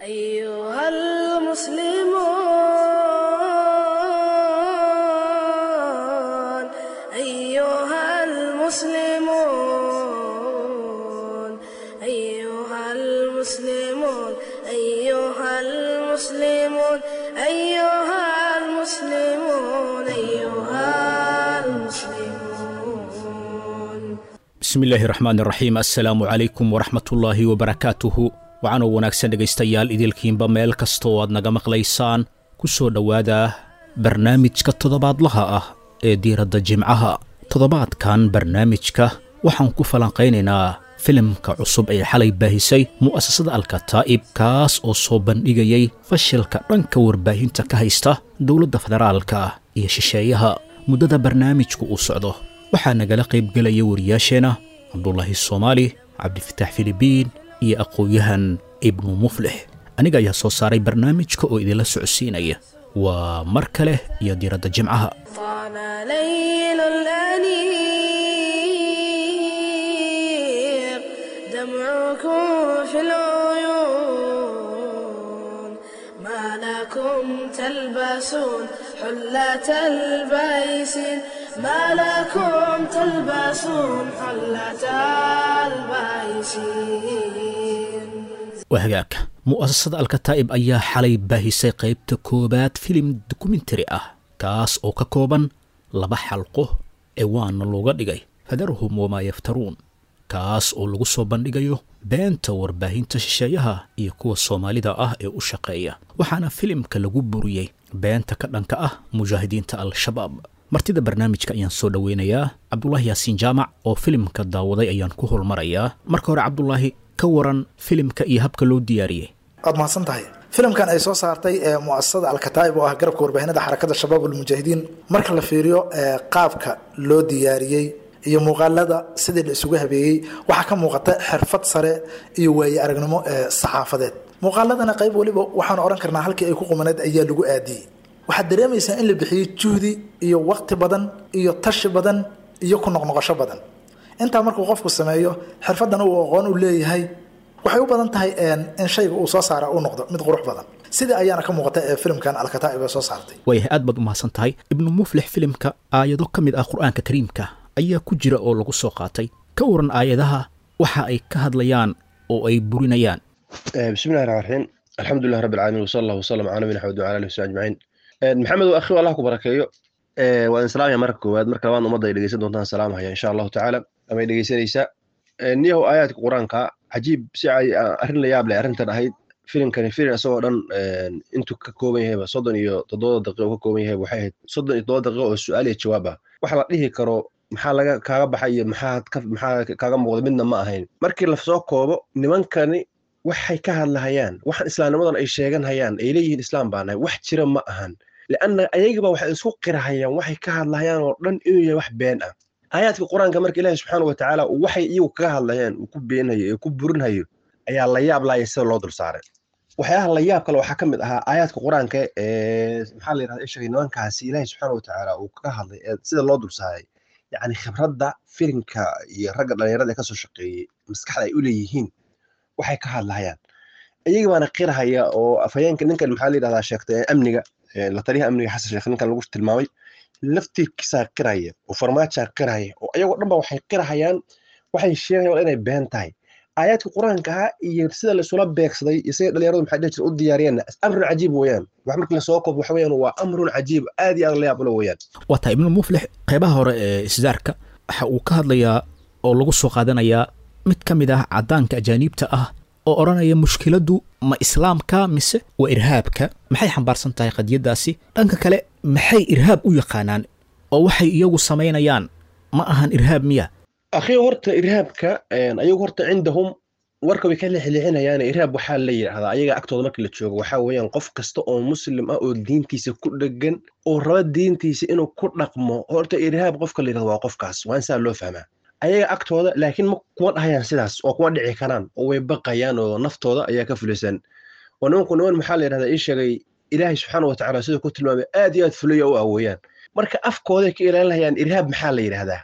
أيها المسلمون أيها المسلمون أيها المسلمون أيها المسلمون أيها المسلمون أيها المسلمون bismillaahi raxmaan raxiim assalaamu calaykum waraxmatullaahi wabarakaatuhu waxaanoo wanaagsan dhegaystayaal idilkiinba meel kasta oo aad naga maqlaysaan ku soo dhowaada barnaamijka toddobaadlaha ah ee diiradda jimcaha toddobaadkan barnaamijka waxaan ku falanqaynaynaa filimka cusub ee xalay baahisay mu'asasada alkataa'ib kaas oo soo bandhigayay fashilka dhanka warbaahinta ka haysta dowladda federaalka iyo shisheeyaha muddada barnaamijku uu socdo waxaa nagala qaybgelaya wariyaasheenna cabdulaahi soomaali cabdifitaax filibiin iyo aqoon-yahan ibnu muflix aniga ayaa soo saaray barnaamijka oo idinla socodsiinaya waa mar kale iyo diiradda jimcaha طال ليل الأنيق دمعكم في العيون ما لكم تلبسون حلة البيسين ما لكم تلبسون حلة البيسين waa hagaagka mu'asasada alkataa'ib ayaa xalay baahisay qaybta koowaad filim dokumentari ah kaas oo ka kooban laba xalqo ee waana looga dhigay fadarhum wamaa yaftaruun kaas oo lagu soo bandhigayo beenta warbaahinta shisheeyaha iyo kuwa soomaalida ah ee u shaqeeya waxaana filimka lagu buriyey beenta ka dhanka ah mujaahidiinta al-shabaab martida barnaamijka ayaan soo dhoweynayaa cabdulaahi yaasiin jaamac oo filimka daawaday ayaan ku holmarayaa marka hore cabdulaahi ka waran filimka iyo habka loo diyaariyey waad mahadsan tahay filimkan ay soo saartay ee muasasada alkataa'ib oo ah garabka warbaahinada xarakada shabaab ulmujaahidiin marka la fiiriyo ee qaabka loo diyaariyey iyo muuqaalada sidii la isugu habeeyey waxaa ka muuqata xirfad sare iyo waaye aragnimo ee saxaafadeed muuqaaladana qayb weliba waxaan odhan karnaa halkii ay ku qumaneed ayaa lagu aadiyey waxaad dareemaysaa in la bixiyey juhdi iyo waqti badan iyo tashi badan iyo ku noqnoqosho badan intaa markuu qofku sameeyo xirfadan uu aqoon u leeyahay waxay u badan tahay in shayga uu soo saara uu noqdo mid qurux badan sidii ayaana ka muuqata ee filimkan alkataa'ib ee soo saartay waayahay aad baad u mahadsan tahay ibnu muflix filimka aayado ka mid ah qur-aanka kariimka ayaa ku jira oo lagu soo qaatay ka waran aayadaha waxa ay ka hadlayaan oo ay burinayaan بسم الله الرحمن الرحيم الحمد لله رب العالمين وصلى الله وسلم على نبينا محمد وعلى اله وصحبه اجمعين maxamed waa akhi allah ku barakeeyo waa in salaamaya marka koowaad marka labaad ummadda ay dhegeysan doontaan salaamahaya insha allahu tacaala ama ay dhegeysanaysaa niyahow aayaadka qur-aanka cajiib si ay arrin la yaab leh arrintan ahayd filimkani filim isagoo dhan intuu ka kooban yahayba soddon iyo toddoba daqiiqo ka kooban yahay waxay ahayd soddon iyo toddoba daqiiqo oo su-aal iyo jawaab ah waxa la dhihi karo maxaa laga kaaga baxay iyo maxaa ka maxaa kaaga muuqda midna ma ahayn markii lasoo koobo nimankani waxay ka hadlahayaan waxaan islaamnimadan ay sheegan hayaan ay leeyihiin islaam baa nahay wax jira ma ahan lianna ayagiba waxay isku qirahayaan waxay ka hadlahayaan oo dhan inuu yahay wax been ah aayaadka qur-aanka marka ilaahi subxaana watacaala waxay iyagu kaga hadlayaan uu ku beenhayo ee ku burinhayo ayaa la yaab laaya sida loo dul saaray waxyaalaha la yaab kale waxaa ka mid ahaa aayaadka qur-aanka ee maxaa la yirahda ishagay nimankaasi ilaahi subxaana watacaala uu kaga hadlay ee sida loo dul saaray yacni khibradda filimka iyo ragga dhallinyarada ee kasoo shaqeeyey maskaxda ay u leeyihiin waxay ka hadlahayaan iyaga baana qirahaya oo afhayeenka ninkan maxaa la yidhahdaa sheegtay amniga la taliyaha amniga xasan sheekh ninkan lagu tilmaamay laftirkiisaa qiraya oo farmaajaa qiraya oo ayagoo dhan ba waxay qirahayaan waxay sheegayaan inay been tahay aayaadka qur-aanka iyo sida laisula beegsaday iyo sida dhalinyaradu maxay dhihi jira u diyaariyeen amrun cajiib weeyaan wax markii lasoo koobo waxa weeyaan waa amrun cajiib aad iyo aad la yaab ula weeyaan waa tahay ibnu muflix qaybaha hore ee isdaarka waxa uu ka hadlayaa oo lagu soo qaadanayaa mid ka mid ah caddaanka ajaaniibta ah oo odhanaya mushkiladdu ma islaamka mise waa irhaabka maxay xambaarsan tahay qadiyaddaasi dhanka kale maxay irhaab u yaqaanaan oo waxay iyagu samaynayaan ma ahan irhaab miya akhi horta irhaabka ayagu horta cindahum warka way ka lixlixinayaan irhaab waxaa la yidhaahdaa ayaga agtooda markii la joogo waxaa weeyaan qof kasta oo muslim ah oo diintiisa ku dhegan oo raba diintiisa inuu ku dhaqmo horta irhaab qofka la yidhahdo waa qofkaas waa in saa loo fahmaa ayaga agtooda laakiin ma kuma dhahayaan sidaas oo kuma dhici karaan oo way baqayaan oo naftooda ayaa ka fulisan oo nimanku niman maxaa la yidhahdaa ii sheegay ilaahay subxaana watacaala siduu ku tilmaamay aad iyo aad fulaya u awoeyaan marka afkooday ka ilaalinayaan irhaab maxaa la yidhahdaa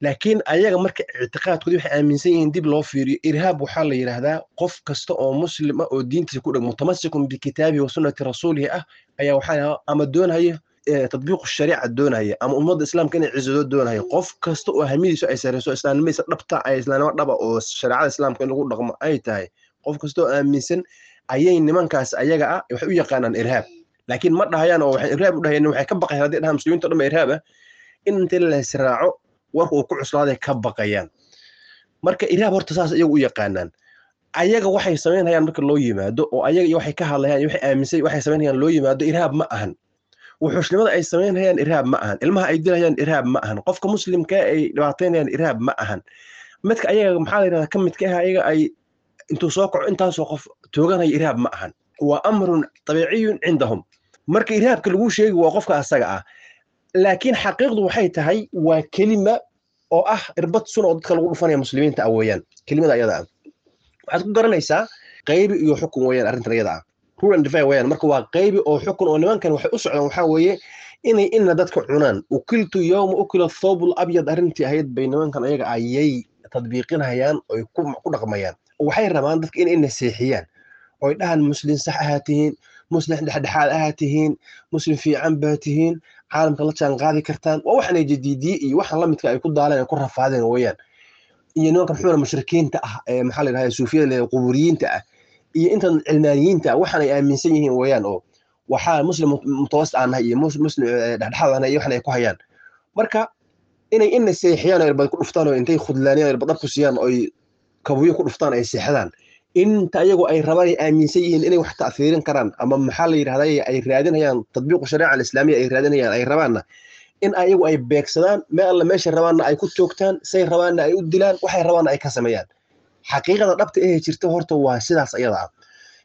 laakiin ayaga marka ictiqaadkoodi waxay aaminsan yihiin dib loo fiiriyo irhaab waxaa la yidhaahdaa qof kasta oo muslima oo diintiisa ku dheg mutamasikun bikitaabihi wa sunnati rasuulihi ah ayaa waxaa ama doonaya tadbiiqu shariica doonaya ama ummadda islaamka inay cisadoo doonaya qof kasta oo hamidiisu ay sareyso islaamnimadiisa dhabta ay islaamnimo dhaba oo shareecada islaamka in lagu dhaqmo ay tahay qof kasta oo aaminsan ayay nimankaas ayaga ah waxay u yaqaanaan irhaab laakiin ma dhahayaan oo waxay irhaab u dhahayaan waxay ka baqayaan haddii dhahaan muslimiinta dhan ba irhaab ah in inta la israaco warka uu ku cuslaaday ka baqayaan marka irhaab horta saas iyagu u yaqaanaan ayaga waxay samaynayaan marka loo yimaado oo ayaga iyo waxay ka hadlayaan waxay aaminsan waxay samaynayaan loo yimaado irhaab ma ahan wuxuushnimada ay samaynayaan irhaab ma ahan ilmaha ay dilayaan irhaab ma ahan qofka muslimka ay dhibaataynayaan irhaab ma ahan midka ayaga maxaa la yidhahdaa ka midka ah ayaga ay intuu soo kaco intaasoo qof tooganaya irhaab ma ahan waa amrun tabiiciyun cindahum marka irhaabka lagu sheegi waa qofka asaga ah laakiin xaqiiqdu waxay tahay waa kelima oo ah irbad sun oo dadka lagu dhufanaya muslimiinta ah weeyaan kelimada ayada ah waxaad ku garanaysaa qaybi iyo xukun weeyaan arrintan iyada ah rule and defy weeyaan marka waa qaybi oo xukun oo nimankan waxay u socdaan waxaa weeye inay ina dadka cunaan ukiltu yowma ukila thawbul abyad arrintii ahayd bay nimankan ayaga ayay tadbiiqinayaan oy ku dhaqmayaan waxay rabaan dadka inay naseexiyaan oy dhahan muslim sax ahaa tihiin muslim dhexdhexaad ahaa tihiin muslim fiican baa tihiin caalamka la jaan qaadi kartaan waa waxanay jadiidiye iyo waxan la midka ay ku daaleen ay ku rafaadeen weeyaan iyo nimankan xumana mushrikiinta ah ee maxaa la yidhahda suufiyada le quburiyiinta ah iyo intan cilmaaniyiinta ah waxan ay aaminsan yihiin weeyaan oo waxaa muslim mutawasit aan nahay iyo muslim dhexdhexaad aan nahay iyo waxan ay ku hayaan marka inay ina seexiyaan oo irbad ku dhuftaan oo intay khudlaaniyaan irbad dhab ku siiyaan oo kabuyo ku dhuftaan ay seexdaan inta ayagu ay rabaan ay aaminsan yihiin inay wax ta'fiirin karaan ama maxaa la yidhahda ay raadinayaan tadbiiqu shariica alislaamiya ay raadinayaan ay rabaanna in ayagu ay beegsadaan meel alla meesha rabaanna ay ku toogtaan say rabaanna ay u dilaan waxay rabaanna ay ka sameeyaan xaqiiqada dhabta ee jirta horta waa sidaas ayada ah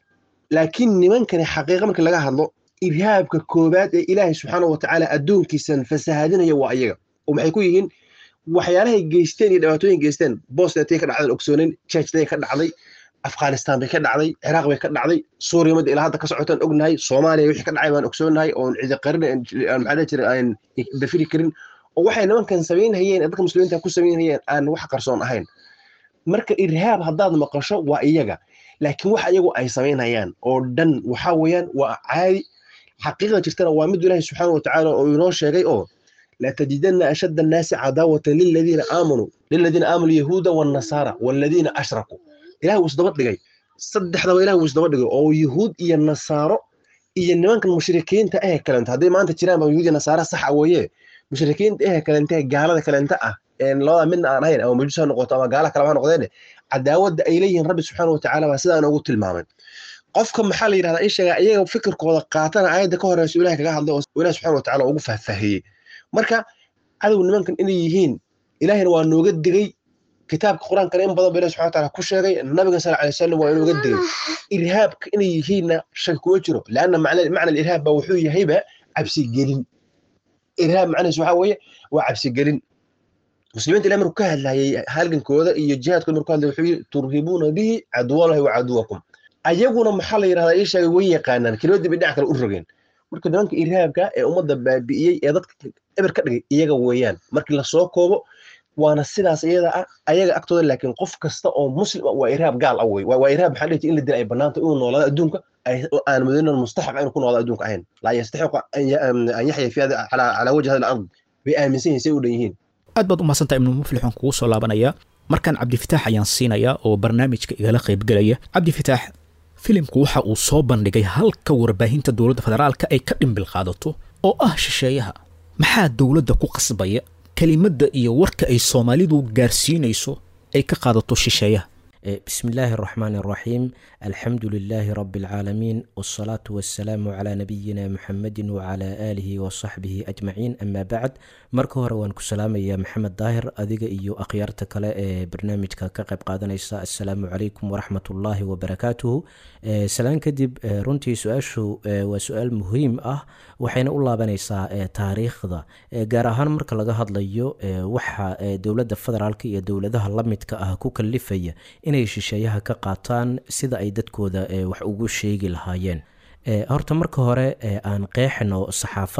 laakiin nimankani xaqiiqa markii laga hadlo irhaabka koobaad ee ilaahay subxaana watacaala addoonkiisan fasahaadinaya waa ayaga oo maxay ku yihiin waxyaalahay geysteen iyo dhibaatooyin geysteen bosnatay ka dhacdeen ogsoonin churchday ka dhacday afghanistan bay ka dhacday ciraaq bay ka dhacday suuriya mada ilaa hadda ka socotaan ognahay soomaaliya wixii ka dhacay baan ogsoonahay oon cidi qarin maxaa jira aan dafiri karin oo waxay nimankan samaynhayeen dadka muslimiinta ku samaynhayeen aan wax qarsoon ahayn marka irhaab haddaad maqasho waa iyaga laakiin wax iyagu ay samaynhayaan oo dhan waxaa weeyaan waa caadi xaqiiqda jirtana waa mid ilaahi subxaana watacaala oo inoo sheegay oo لتجدن أشد الناس عداوة للذين آمنوا للذين آمنوا اليهود والنصارى والذين أشركوا إله وصدبت لغاي صدح دوا إله وصدبت لغاي أو يهود إيا النصارى إيا نمان كان مشركين تا إيه كلانت هذي ما أنت تشيران يهود النصارى صح أويه مشركين إيه كلانت قالة كلانت أه يعني لا من أنا هين أو مجلسها نقطة ما قالة كلام نقطة عداوة إليه رب سبحانه وتعالى وسيدا أنا قلت المامن qofka maxaa la yidhahdaa ii sheega iyaga fikirkooda qaatana aayadda ka horeysa ilahay kaga hadlay oo ilahi subxana watacaala ugu fahfahiyey marka cadow nimankan inay yihiin ilahina waa nooga digay kitaabka qur-aankana in badan ba ilahi subxana wataala ku sheegay nabiga sal alay wasalam waa inooga digay irhaabka inay yihiinna shaki kuma jiro leanna macna irhaab ba wuxuu yahayba cabsigelin irhaab macnihiis waxaa weeye waa cabsigelin muslimiinta ilahi markuu ka hadlayay halgankooda iyo jihaadkooda markuu hadlay wuxuu yidhi turhibuuna bihi caduwallahi wa caduwakum ayaguna maxaa la yidhahdaa ii sheegay way yaqaanaan kelimadii bay dhinac kale u rogeen marka nimanka irhaabka ee ummadda baabi'iyey ee dadka eber ka dhigay iyaga weeyaan markii lasoo koobo waana sidaas iyada ah ayaga agtooda laakiin qof kasta oo muslim ah waa irhaab gaal ah wey waa irhaab maxaa dhihi in la dila ay bannaanta inuu noolaado adduunka aan mudinan mustaxaq inuu ku noolaado adduunka ahayn laa yastaxiqu an yaxya fi calaa wajhi hada alard bay aaminsan yihin say u dhan yihiin aad baad u mahadsantaa ibnu muflixun kugu soo laabanaya markaan cabdifitaax ayaan siinayaa oo barnaamijka igala qaybgelaya cabdifitaax filimku waxa uu soo bandhigay halka warbaahinta dowladda federaalka ay ka dhimbil qaadato oo ah shisheeyaha maxaa dowladda ku qasbaya kelimadda iyo warka ay soomaalidu gaarsiinayso ay ka qaadato shisheeyaha بسم الله الرحمن الرحيم الحمد لله رب العالمين والصلاة والسلام على نبينا محمد وعلى آله وصحبه أجمعين أما بعد marka hore waan ku salaamaya maxamed daahir adiga iyo akhyaarta kale ee barnaamijka ka qayb qaadanaysa assalaamu calaykum waraxmat ullaahi wabarakaatuhu salaan kadib runtii su-aashu waa su-aal muhiim ah waxayna u laabanaysaa taariikhda gaar ahaan marka laga hadlayo waxa dowladda federaalk iyo dowladaha la midka ah ku kalifaya inay shisheeyaha ka qaataan sida ay dadkooda wax ugu sheegi lahaayeen horta marka hore aan qeexno saxaafad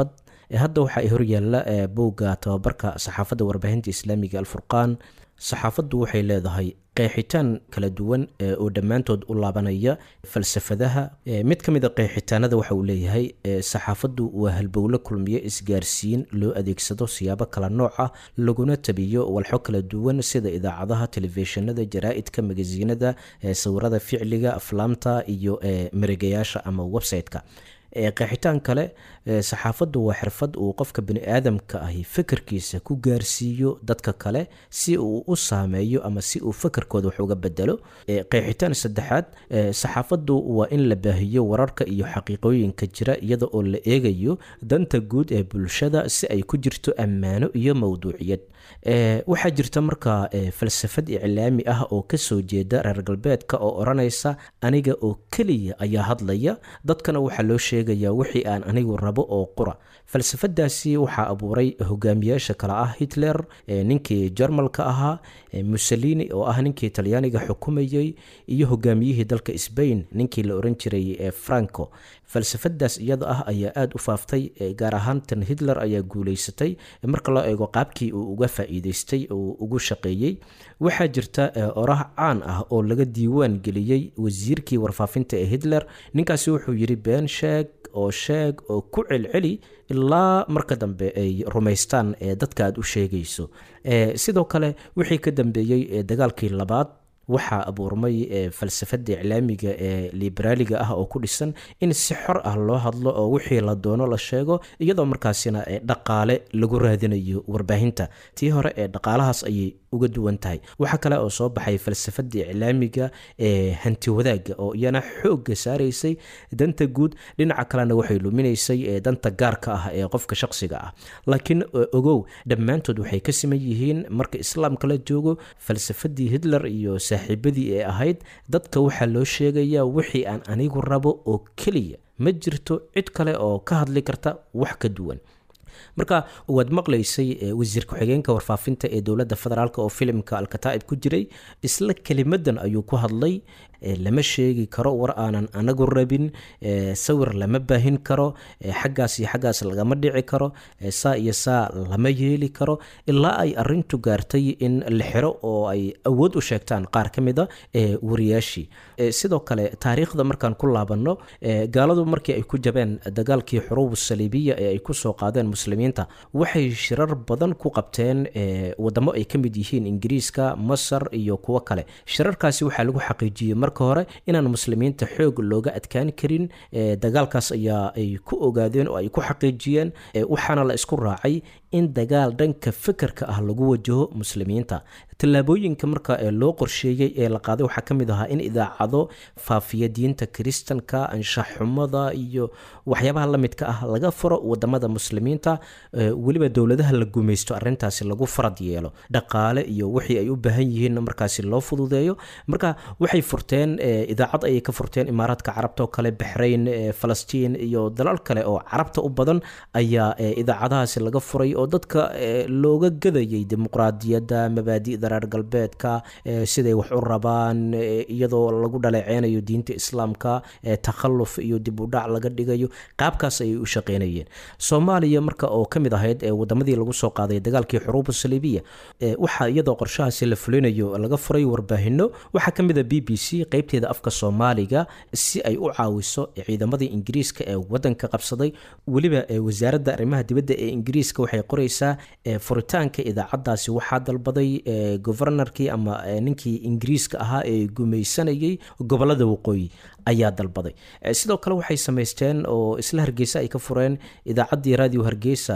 hadda waxaa horyaala bowga tababarka saxaafadda warbaahinta islaamiga alfurqaan saxaafaddu waxay leedahay qeexitaan kala duwan oo dhammaantood u laabanaya falsafadaha mid ka mid a qeexitaanada waxa uu leeyahay saxaafaddu waa halbowlo kulmiye isgaarsiin loo adeegsado siyaabo kala nooc ah laguna tabiyo walxo kala duwan sida idaacadaha telefishinada jaraa-idka magasiinada sawirada ficliga aflaamta iyo maregayaasha ama website-ka qeexitaan kale saxaafaddu waa xirfad uu qofka bani aadamka ahi fikirkiisa ku gaarsiiyo dadka kale si uu u saameeyo ama si uu fikirkooda wax uga bedelo qeexitaan saddexaad saxaafaddu waa in la baahiyo wararka iyo xaqiiqooyinka jira iyada oo la eegayo danta guud ee bulshada si ay ku jirto ammaano iyo mowduuciyad waxaa jirta markaa falsafad iclaami ah oo kasoo jeeda reer galbeedka oo odhanaysa aniga oo keliya ayaa hadlaya dadkana waxaa loo sheegayaa wixii aan anigu rabo oo qura falsafadaasi waxaa abuuray hogaamiyaasha kale ah hitler ninkii jarmalka ahaa mussolini oo ah ninkii talyaaniga xukumayey iyo hogaamiyihii dalka sbain ninkii la oran jiray franco falsafadaas iyada ah ayaa aada u faaftay gaar ahaan tan hitler ayaa guuleysatay marka loo eego qaabkii uu uga faa-iideystay oo ugu shaqeeyey waxaa jirta oraah caan ah oo laga diiwaan geliyey wasiirkii warfaafinta ee hitler ninkaasi wuxuu yidhi been sheeg oo sheeg oo ku celceli ilaa marka dambe ay rumaystaan dadka aad u sheegayso sidoo kale wixii ka dambeeyey dagaalkii labaad waxaa abuurmay falsafada iclaamiga ee liberaaliga ah oo ku dhisan in si xor ah loo hadlo oo wixii la doono la sheego iyadoo markaasina dhaqaale lagu raadinayo warbaahinta tii hore ee dhaqaalahaas ayay uga duwan tahay waxaa kale oo soo baxay falsafada iclaamiga ee hanti wadaaga oo iyana xooga saaraysay danta guud dhinaca kalena waxay luminaysay danta gaarka ah ee qofka shaqsiga ah laakiin ogow dhammaantood waxay ka siman yihiin marka islaamka la joogo falsafadii hitler iyo saaxiibadii ee ahayd dadka waxaa loo sheegayaa wixii aan anigu rabo oo keliya ma jirto cid kale oo ka hadli karta wax ka duwan marka waad maqlaysay wasiir ku-xigeenka warfaafinta ee dowladda federaalk oo filimka alkataa'ib ku jiray isla kelimadan ayuu ku hadlay lama sheegi karo war aanan anagu rabin sawir lama baahin karo xaggaas iyo xaggaas lagama dhici karo saa iyo saa lama yeeli karo ilaa ay arintu gaartay in la xiro oo ay awood u sheegtaan qaar ka mida wariyaashii sidoo kale taariikhda markaan ku laabanno gaaladu markii ay ku jabeen dagaalkii xuruub saliibiya ee ay kusoo qaadeen muslimiinta waxay shirar badan ku qabteen wadamo ay ka mid yihiin ingiriiska masar iyo kuwo kale shirarkaasi waxaa lagu xaqiijiyey marka hore inaan muslimiinta xoog looga adkaan karin dagaalkaas ayaa ay ku ogaadeen oo ay ku xaqiijiyeen waxaana la isku raacay in dagaal dhanka fikirka ah lagu wajaho muslimiinta tallaabooyinka marka loo qorsheeyey ee la qaaday waxaa ka mid ahaa in idaacado faafiya diinta kiristanka anshaxxumada iyo waxyaabaha la midka ah laga furo wadamada muslimiinta weliba dowladaha la gumaysto arintaasi lagu farad yeelo dhaqaale iyo wixii ay u baahan yihiin markaasi loo fududeeyo marka waxay furteen idaacad ayay ka furteen imaaraadka carabta oo kale baxrayn falastiin iyo dalal kale oo carabta u badan ayaa idaacadahaasi laga furay oo dadka looga gadayay dimuqraadiyadda mabaadi'da reer galbeedka siday wax u rabaan iyadoo lagu dhaleeceynayo diinta islaamka takhalluf iyo dib u dhac laga dhigayo qaabkaas ayay u shaqeynayeen soomaaliya marka oo ka mid ahayd wadamadii lagu soo qaaday dagaalkii xuruubu saliibiya waxaa iyadoo qorshahaasi la fulinayo laga furay warbaahino waxaa ka mid a b b c qeybteeda afka soomaaliga si ay u caawiso ciidamadii ingiriiska ee wadanka qabsaday weliba wasaaradda arrimaha dibadda ee ingiriiska waxay qoreysaa furitaanka idaacadaasi waxaa dalbaday governorkii ama ninkii ingiriiska ahaa ee gumaysanayay gobolada waqooyi ayaa dalbaday sidoo kale waxay samaysteen oo isla hargeysa ay ka fureen idaacaddii radio hargeysa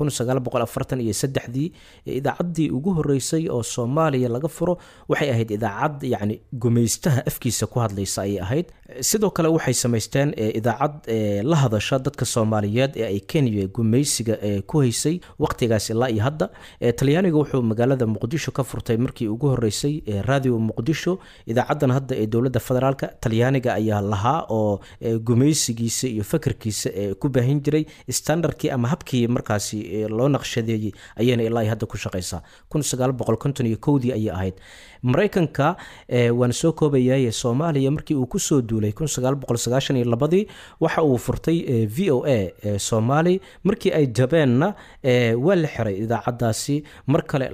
iyo saddexdii idaacaddii ugu horeysay oo soomaaliya laga furo waxay ahayd idaacad yacni gumaystaha afkiisa ku hadlaysa ayay ahayd sidoo kale waxay samaysteen idaacad la hadasha dadka soomaaliyeed ee ay kenya gumaysiga ku haysay waqtigaas ilaa iyo hadda talyaaniga wuxuu magaalada muqdisho ka furtay markii ugu horeysay radio muqdisho idaacaddan hadda ee dowladda federaalk talyaaniga ayaa lahaa oo gumaysigiisa iyo fakarkiisa ku baahin jiray standardkii ama habkii markaasi loo naqshadeeyey ayayna ilaa hadda ku shaqaysaa dii ayay ahayd maraykanka waan soo koobayaye soomaaliya markii uu kusoo duulay ladii waxa uu furtay v o a soomaali markii ay jabeenna waa la xiray idaacadaasi mar kale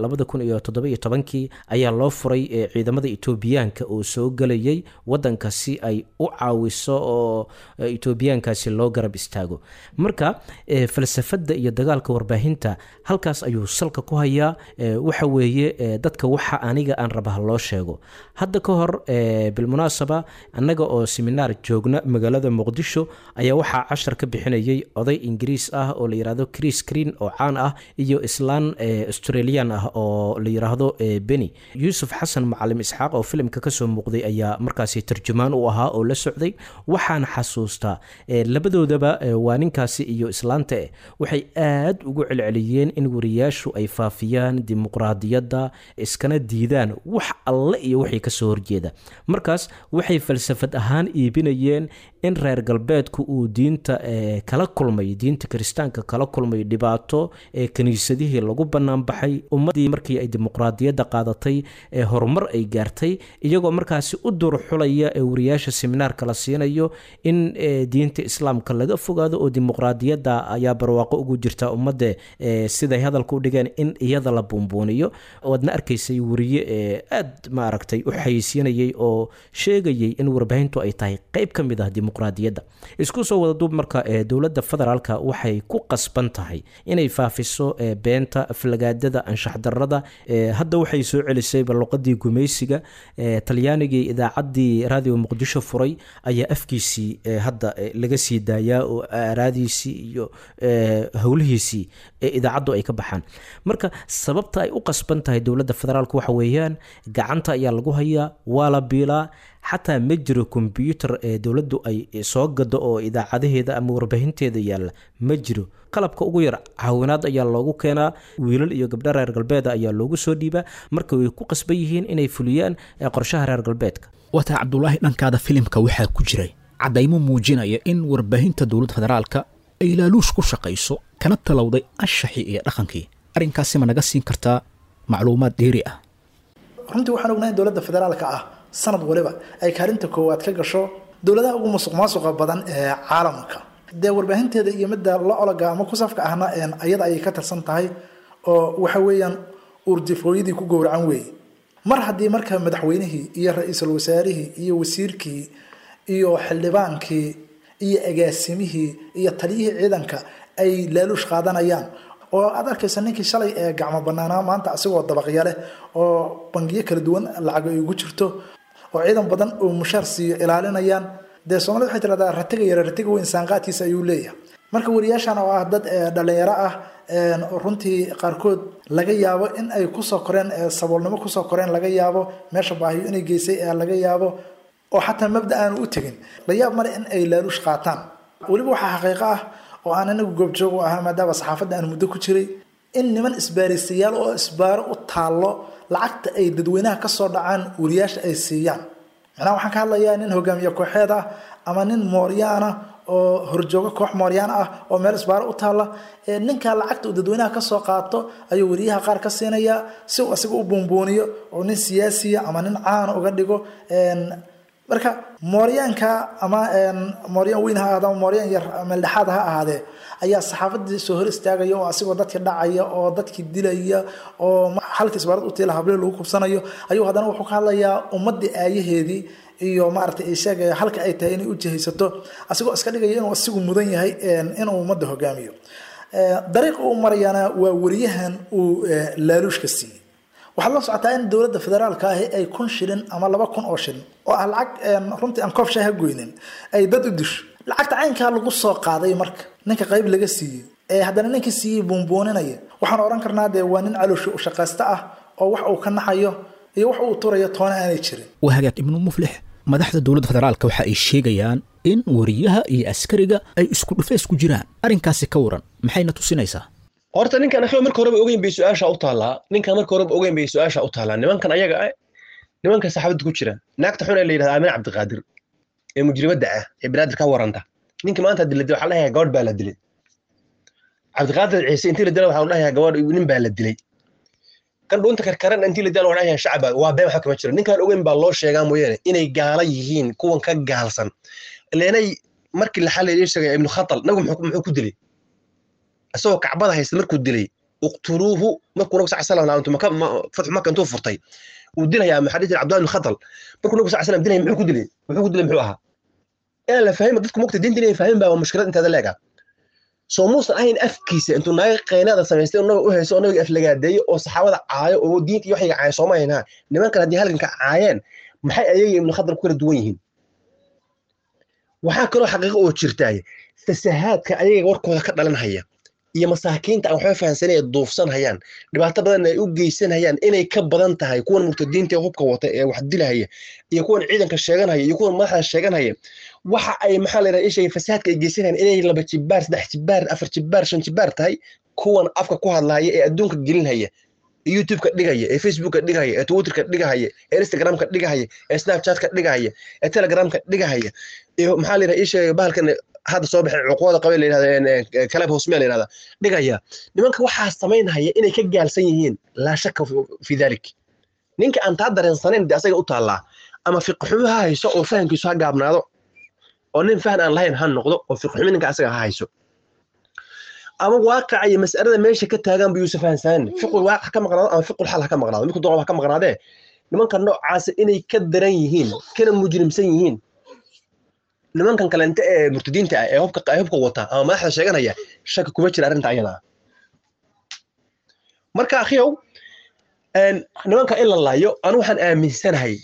kii ayaa loo furay ciidamada etoobiyaanka oo soo gelayay wadanka si ay u caawiso oo etoobiyaankaasi loo garab istaago marka falsafada iyo dagaalka warbaahinta halkaas ayuu salka ku hayaa waxa weeye dadka waxa aniga aan raba loo sheego hadda ka hor bilmunaasaba annaga oo seminaar joogna magaalada muqdisho ayaa waxaa cashar ka bixinayay oday ingiriis ah oo la yirahdo chris green oo caan ah iyo islaan australian ah oo la yiraahdo beni yuusuf xasan macalim isxaaq oo filimka kasoo muuqday ayaa markaasi tarjumaan u ahaa oo la socday waxaan xasuustaa labadoodaba waa ninkaasi iyo islaanta waxay aad ugu celceliyeen in wariyaashu ay faafiyaan dimuqraadiyadda iskana diidaan wax alle iyo wixii kasoo horjeeda markaas waxay falsafad ahaan iibinayeen in reer galbeedku uu diinta kala kulmay diinta kiristaanka kala kulmay dhibaato ee kiniisadihii lagu banaanbaxay ummadii markii ay dimuqraadiyadda qaadatay ee horumar ay gaartay iyagoo markaasi u durxulaya ee wariyaasha seminaarka la siinayo in diinta islaamka laga fogaado oo dimuqraadiyadda ayaa barwaaqo ugu jirta ummadda siday hadalka u dhigeen in iyada la buunbuuniyo waadna arkaysay wariye aad maaragtay u xayeysiinayay oo sheegayay in warbaahintu ay tahay qeyb ka mid ah dimuqraadiyadda isku soo wada duub marka dowladda federaalka waxay ku qasban tahay inay faafiso beenta aflagaadada anshax darada hadda waxay soo celisayba luqadii gumaysiga talyaanigii idaacaddii raadiyo muqdisho furay ayaa afkiisii hadda laga sii daayaa oo aaraadiisii iyo howlihiisii idaacaddu ay ka baxaan marka sababta ay u qasban tahay dowladda federaalk waxa weeyaan gacanta ayaa lagu hayaa waa la biilaa xataa ma jiro kombyuutar ee dowladdu ay soo gado oo idaacadaheeda ama warbaahinteeda yaalla ma jiro qalabka ugu yar caawinaad ayaa loogu keenaa wiilal iyo gabdho reer galbeeda ayaa loogu soo dhiibaa marka way ku qasban yihiin inay fuliyaan qorshaha reer galbeedka wataa cabdulaahi dhankaada filimka waxaa ku jiray caddaymo muujinaya in warbaahinta dowladda federaalka ay laaluush ku shaqayso kana talowday anshaxii iyo dhaqankii arrinkaasi ma naga siin kartaa macluumaad dheeri ah runtii waxaan ognahay in dowladda federaalka ah sanad waliba ay kaalinta koowaad ka gasho dowladaha ugu musuq maasuqa badan ee caalamka dee warbaahinteeda iyo midda la ologa ama ku safka ahna ayada ayay ka tirsan tahay oo waxa weeyaan uurdifooyadii ku gowracan weeye mar haddii marka madaxweynihii iyo ra-iisul wasaarihii iyo wasiirkii iyo xildhibaankii iyo agaasimihii iyo taliyihii ciidanka ay laaluush qaadanayaan oo aad arkaysa ninkii shalay ee gacmo banaanaa maanta asigoo dabaqya leh oo bangiyo kala duwan lacag ay ugu jirto oo ciidan badan oo mushaar siiyo ilaalinayaan dee soomaalida waxay tiradaa ratiga yare ratiga weyn saanqaadkiisa ayuu leeyahay marka wariyaashan oo ah dad dhalinyaro ah runtii qaarkood laga yaabo in ay kusoo koreen saboolnimo kusoo koreen laga yaabo meesha baahiyo inay geysay laga yaabo oo xataa mabda aanu u tegin la yaab male in ay laaluush qaataan weliba waxaa xaqiiqo ah oo aan anagu goobjoog u ahaa maadaama saxaafadda aan muddo ku jiray in niman isbaaristayaal oo isbaaro u taallo lacagta ay dadweynaha kasoo dhacaan wariyaasha ay siiyaan macnaha waxaan ka hadlayaa nin hogaamiye kooxeed ah ama nin mooryaana oo horjoogo koox mooryaan ah oo meel isbaaro u taalla ninkaa lacagta uu dadweynaha kasoo qaato ayuu wariyaha qaar ka siinayaa si uu asiga u buunbuuniyo oo nin siyaasiya ama nin caana uga dhigo marka mooryaanka ama mooryaan weyn ha ahaade ama mooryaan yar meeldhexaad ha ahaadee ayaa saxaafadii soo hor istaagaya oo asigoo dadki dhacaya oo dadki dilaya oo halka isbaarad utiila hable lagu kubsanayo ayuu haddana wuxuu ka hadlayaa ummadii aayaheedii iyo maaragtay ay sheegaya halka ay tahay inay u jihaysato asigoo iska dhigaya inuu asigu mudan yahay inuu ummadda hogaamiyo dariiqa uu marayana waa wariyahan uu laaluushka siiyey waxaad la socotaa in dowladda federaalka ahi ay kun shilin ama laba kun oo shilin oo ah lacag runtii aan koob shaaha goynin ay dad u disho lacagta caynkaa lagu soo qaaday marka ninka qayb laga siiyey ee haddana ninka siiyey buunbuuninaya waxaan odhan karnaa dee waa nin calooshi u shaqaysta ah oo wax uu ka naxayo iyo wax uu turayo toona aanay jirin waa hagaag ibnu muflix madaxda dowladda federaalka waxa ay sheegayaan in wariyaha iyo askariga ay isku dhufeys ku jiraan arrinkaasi ka waran maxayna tusinaysaa horta ninkan akhiyo marka horeba ogeyn bay su-aasha u taallaa ninkan marka horeba ogeyn bay su-aasha u taallaa nimankan ayaga ah nimanka saxaabadda ku jira naagta xun ee la yidhahda aamin cabdiqaadir ee mujrimadda ah ee banaadir ka waranta ninka maanta haddii la dilay waxaa la dhahayaa gabadh baa la dilay cabdiqaadir ciise intii la dilay waxaa la dhahayaa gabadh nin baa la dilay kan dhuunta karkaran intii la dilay waxaa la dhahayaa shacab baa waa been waxa kama jiro ninkaan ogeyn baa loo sheegaa mooyaane inay gaala yihiin kuwan ka gaalsan leenay markii la xalay ii sheegay ibnu khatal nabigu muxuu muxuu ku dilay isagoo kacbada haysta markuu dilay uqtuluuhu markuu nabigu sal slam laantu maka fatxu maka intuu furtay uu dilayaa maxaa jira cabdullahi ibnu khatal markuu nabigu sal slam dilay muxuu ku dilay muxuu ku dilay muxuu ahaa inaan la fahmin dadku mogta diinta inay fahmin baa mushkilad inteeda leega soo muusan ahayn afkiisa intuu naga qaynaada samaystay oo nabiga u hayso oo nabiga aflagaadeeyo oo saxaabada caayo oo diinta iyo waxayga caayo sooma haynaa nimankan haddii halganka caayeen maxay ayaga ibnu khatal ku kala duwan yihiin waxaa kaloo xaqiiqo oo jirtaay fasahaadka ayaga warkooda ka dhalan haya iyo masaakiinta aan waxba fahansanay ee duufsan hayaan dhibaato badan ay u geysan hayaan inay ka badan tahay kuwan murtadiinta ee hubka wata ee wax dilahaya iyo kuwan ciidanka sheeganhaya iyo kuwan madaxda sheeganhaya waxa ay maxaa la yidhaha ishaya fasahaadka ay geysanayaan inay laba jibaar saddex jibaar afar jibaar shan jibaar tahay kuwan afka ku hadlaya ee adduunka gelinhaya youtubeka dhigaya ee facebooka dhigahaya ee twitterka dhigahaya ee instagramka dhigahaya ee snapchatka dhigahaya ee telegramka dhigahaya iyo maxaa la yidhaha ishaya bahalkan hadda soo baxay cuquwada qabay la yidhahda kalab hosmea la yidhahda dhigaya nimanka waxaa samaynhaya inay ka gaalsan yihiin laa shaka fi dalik ninka aan taa dareensanayn de asaga u taallaa ama fiqxumo ha hayso oo fahamkiisu ha gaabnaado oo nin fahan aan lahayn ha noqdo oo fiqxumo ninka asaga ha hayso ama waaqaca iyo mas'alada meesha ka taagan bu yuusa fahansanin fiqul waaqac ka maqnaado ama fiqul xal ha ka maqnaado midku doqob ha ka maqnaadee nimanka noocaasa inay ka daran yihiin kana mujrimsan yihiin nimankan kalente ee murtadiinta ah ee hubka ee hubka wata ama madaxda sheeganaya shaki kuma jira arrinta ayada ah marka akhiyow nimanka in la laayo anu waxaan aaminsanahay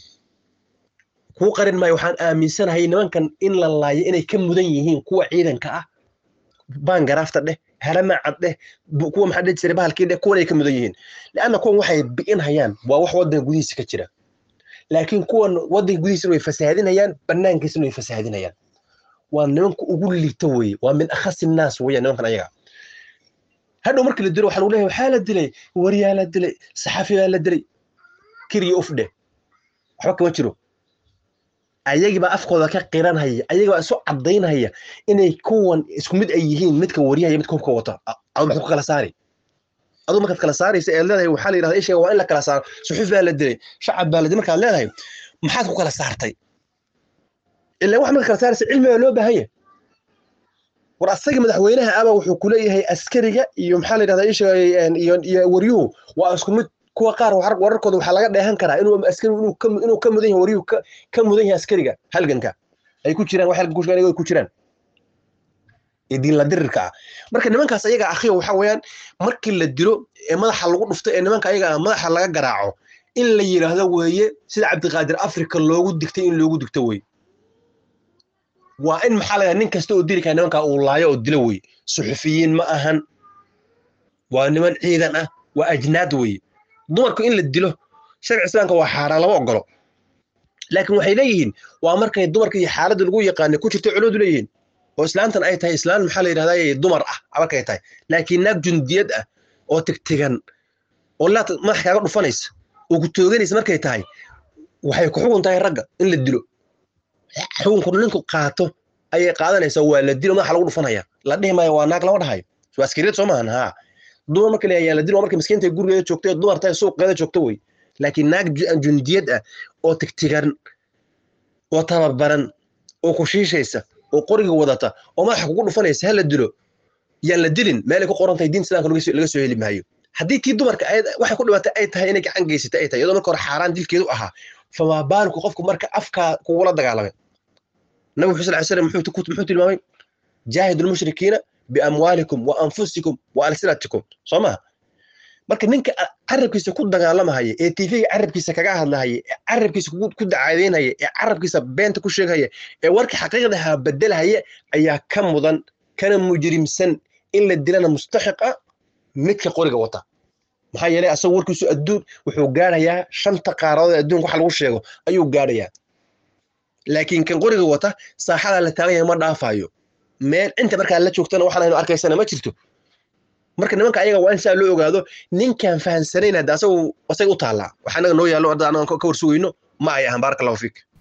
kuu qarin maayo waxaan aaminsanahay nimankan in la laayo inay ka mudan yihiin kuwa ciidanka ah baangaraafta dheh haramacad dheh kuwa maxaa dhihi jiray bahalkii dheh kuwan ay ka mudan yihiin leanna kuwan waxay bi'inhayaan waa wax waddanka gudihiisa ka jira laakiin kuwan waddanka gudihiisana way fasaadinayaan banaankiisana way fasaadinayaan waa nimanka ugu liita weye waa min akhasi naas weya nimankan ayaga hadhow markii la dilo waxaa lagu leeyahay waxaa la dilay wariyaa la dilay saxafi baa la dilay kiriyo uf dheh waxba kama jiro ayagibaa afkooda ka qiranhaya ayagibaa isu caddaynhaya inay kuwan isku mid ay yihiin midka wariyahaya midka hubka wata adu maxuu kala saari aduu markaad kala saaraysa ee leedahay waxaa la yidhahda isheega waa in la kala saaro suxuuf baa la dilay shacab baa la dilay markaad leedahay maxaad ku kala saartay ilaa wax markaad kala saaraysa cilmi baa loo baahan yahay war asaga madaxweynaha aba wuxuu ku leeyahay askariga iyo maxaa la yidhahdaa isheega iyo iyo waryuhu waa isku mid kuwa qaar wararkooda waxaa laga dheehan karaa inuu askarigu inuu ka inuu ka mudan yahay waryuhu ka mudan yahay askariga halganka ay ku jiraan wax halgan ku sheegan ay ku jiraan ee diinla dirirka ah marka nimankaas ayaga akhiyo waxa weeyaan markii la dilo ee madaxa lagu dhufto ee nimanka ayaga madaxa laga garaaco in la yidhaahdo weeye sida cabdiqaadir afrika loogu digtay in loogu digto weye waa in maxaa laga nin kasta oo dili kara nimanka uu laayo oo dilo weye suxufiyiin ma ahan waa niman ciidan ah waa ajnaad weye dumarku in la dilo sharci islaamka waa xaaraan lama ogolo laakiin waxay leeyihiin waa markay dumarka iyo xaaladda lagu yaqaanay ku jirta culimadu leeyihiin oo islaantan ay tahay islaan maxaa la yidhahdaa dumar ah markay tahay laakiin naag jundiyad ah oo tigtigan oo laad madax kaaga dhufanaysa oo ku tooganaysa markay tahay waxay ku xugun tahay ragga in la dilo xukunku ninku qaato ayay qaadanaysaa waa la dilo madaxa lagu dhufanaya la dhihi maayo waa naag lama dhahayo waa askariyad soo maahan haa dumar marka leeyahay la dilo markay miskiinta gurigeeda joogtay dumar tahay suuqeeda joogto wey laakiin naag jundiyad ah oo tigtigan oo tababaran oo ku shiishaysa oo qoriga wadata oo madaxa kugu dhufanaysa ha la dilo yaan la dilin meelay ku qoran tahay diin islaamka laga soo heli maayo haddii tii dumarka waxay ku dhibatay ay tahay inay gacan geysata ay tahay iyadoo marka hore xaaraan dilkeedu ahaa famaa baalku qofku marka afkaa kugula dagaalamay nabi wuxuu sal slam muxuu tilmaamay jaahidu lmushrikiina biamwaalikum wa anfusikum wa alsinatikum soo maha marka ninka carabkiisa ku dagaalamahaya ee tv carabkiisa kaga hadlahaya ee carabkiisa ku dacaadeynaya ee carabkiisa beenta ku sheegahaya ee warka xaqiiqdaha bedelahaya ayaa ka mudan kana mujrimsan in la dilana mustaxiq ah midka qoriga wata maxaa yeelay asagoo warkiisu adduun wuxuu gaarayaa shanta qaaradood ee adduunka waxa lagu sheego ayuu gaarayaa laakiin kan qoriga wata saaxada la taagan yahay ma dhaafayo meel inta markaa la joogtana waxaan aynu arkaysana ma jirto marka nimanka ayaga waa in saa loo ogaado ninkaan fahansanayn hadda asagu asaga u taallaa waxa anaga noo yaallo hadda anaga ka warsugayno ma ay ahan baaraka allahu fiik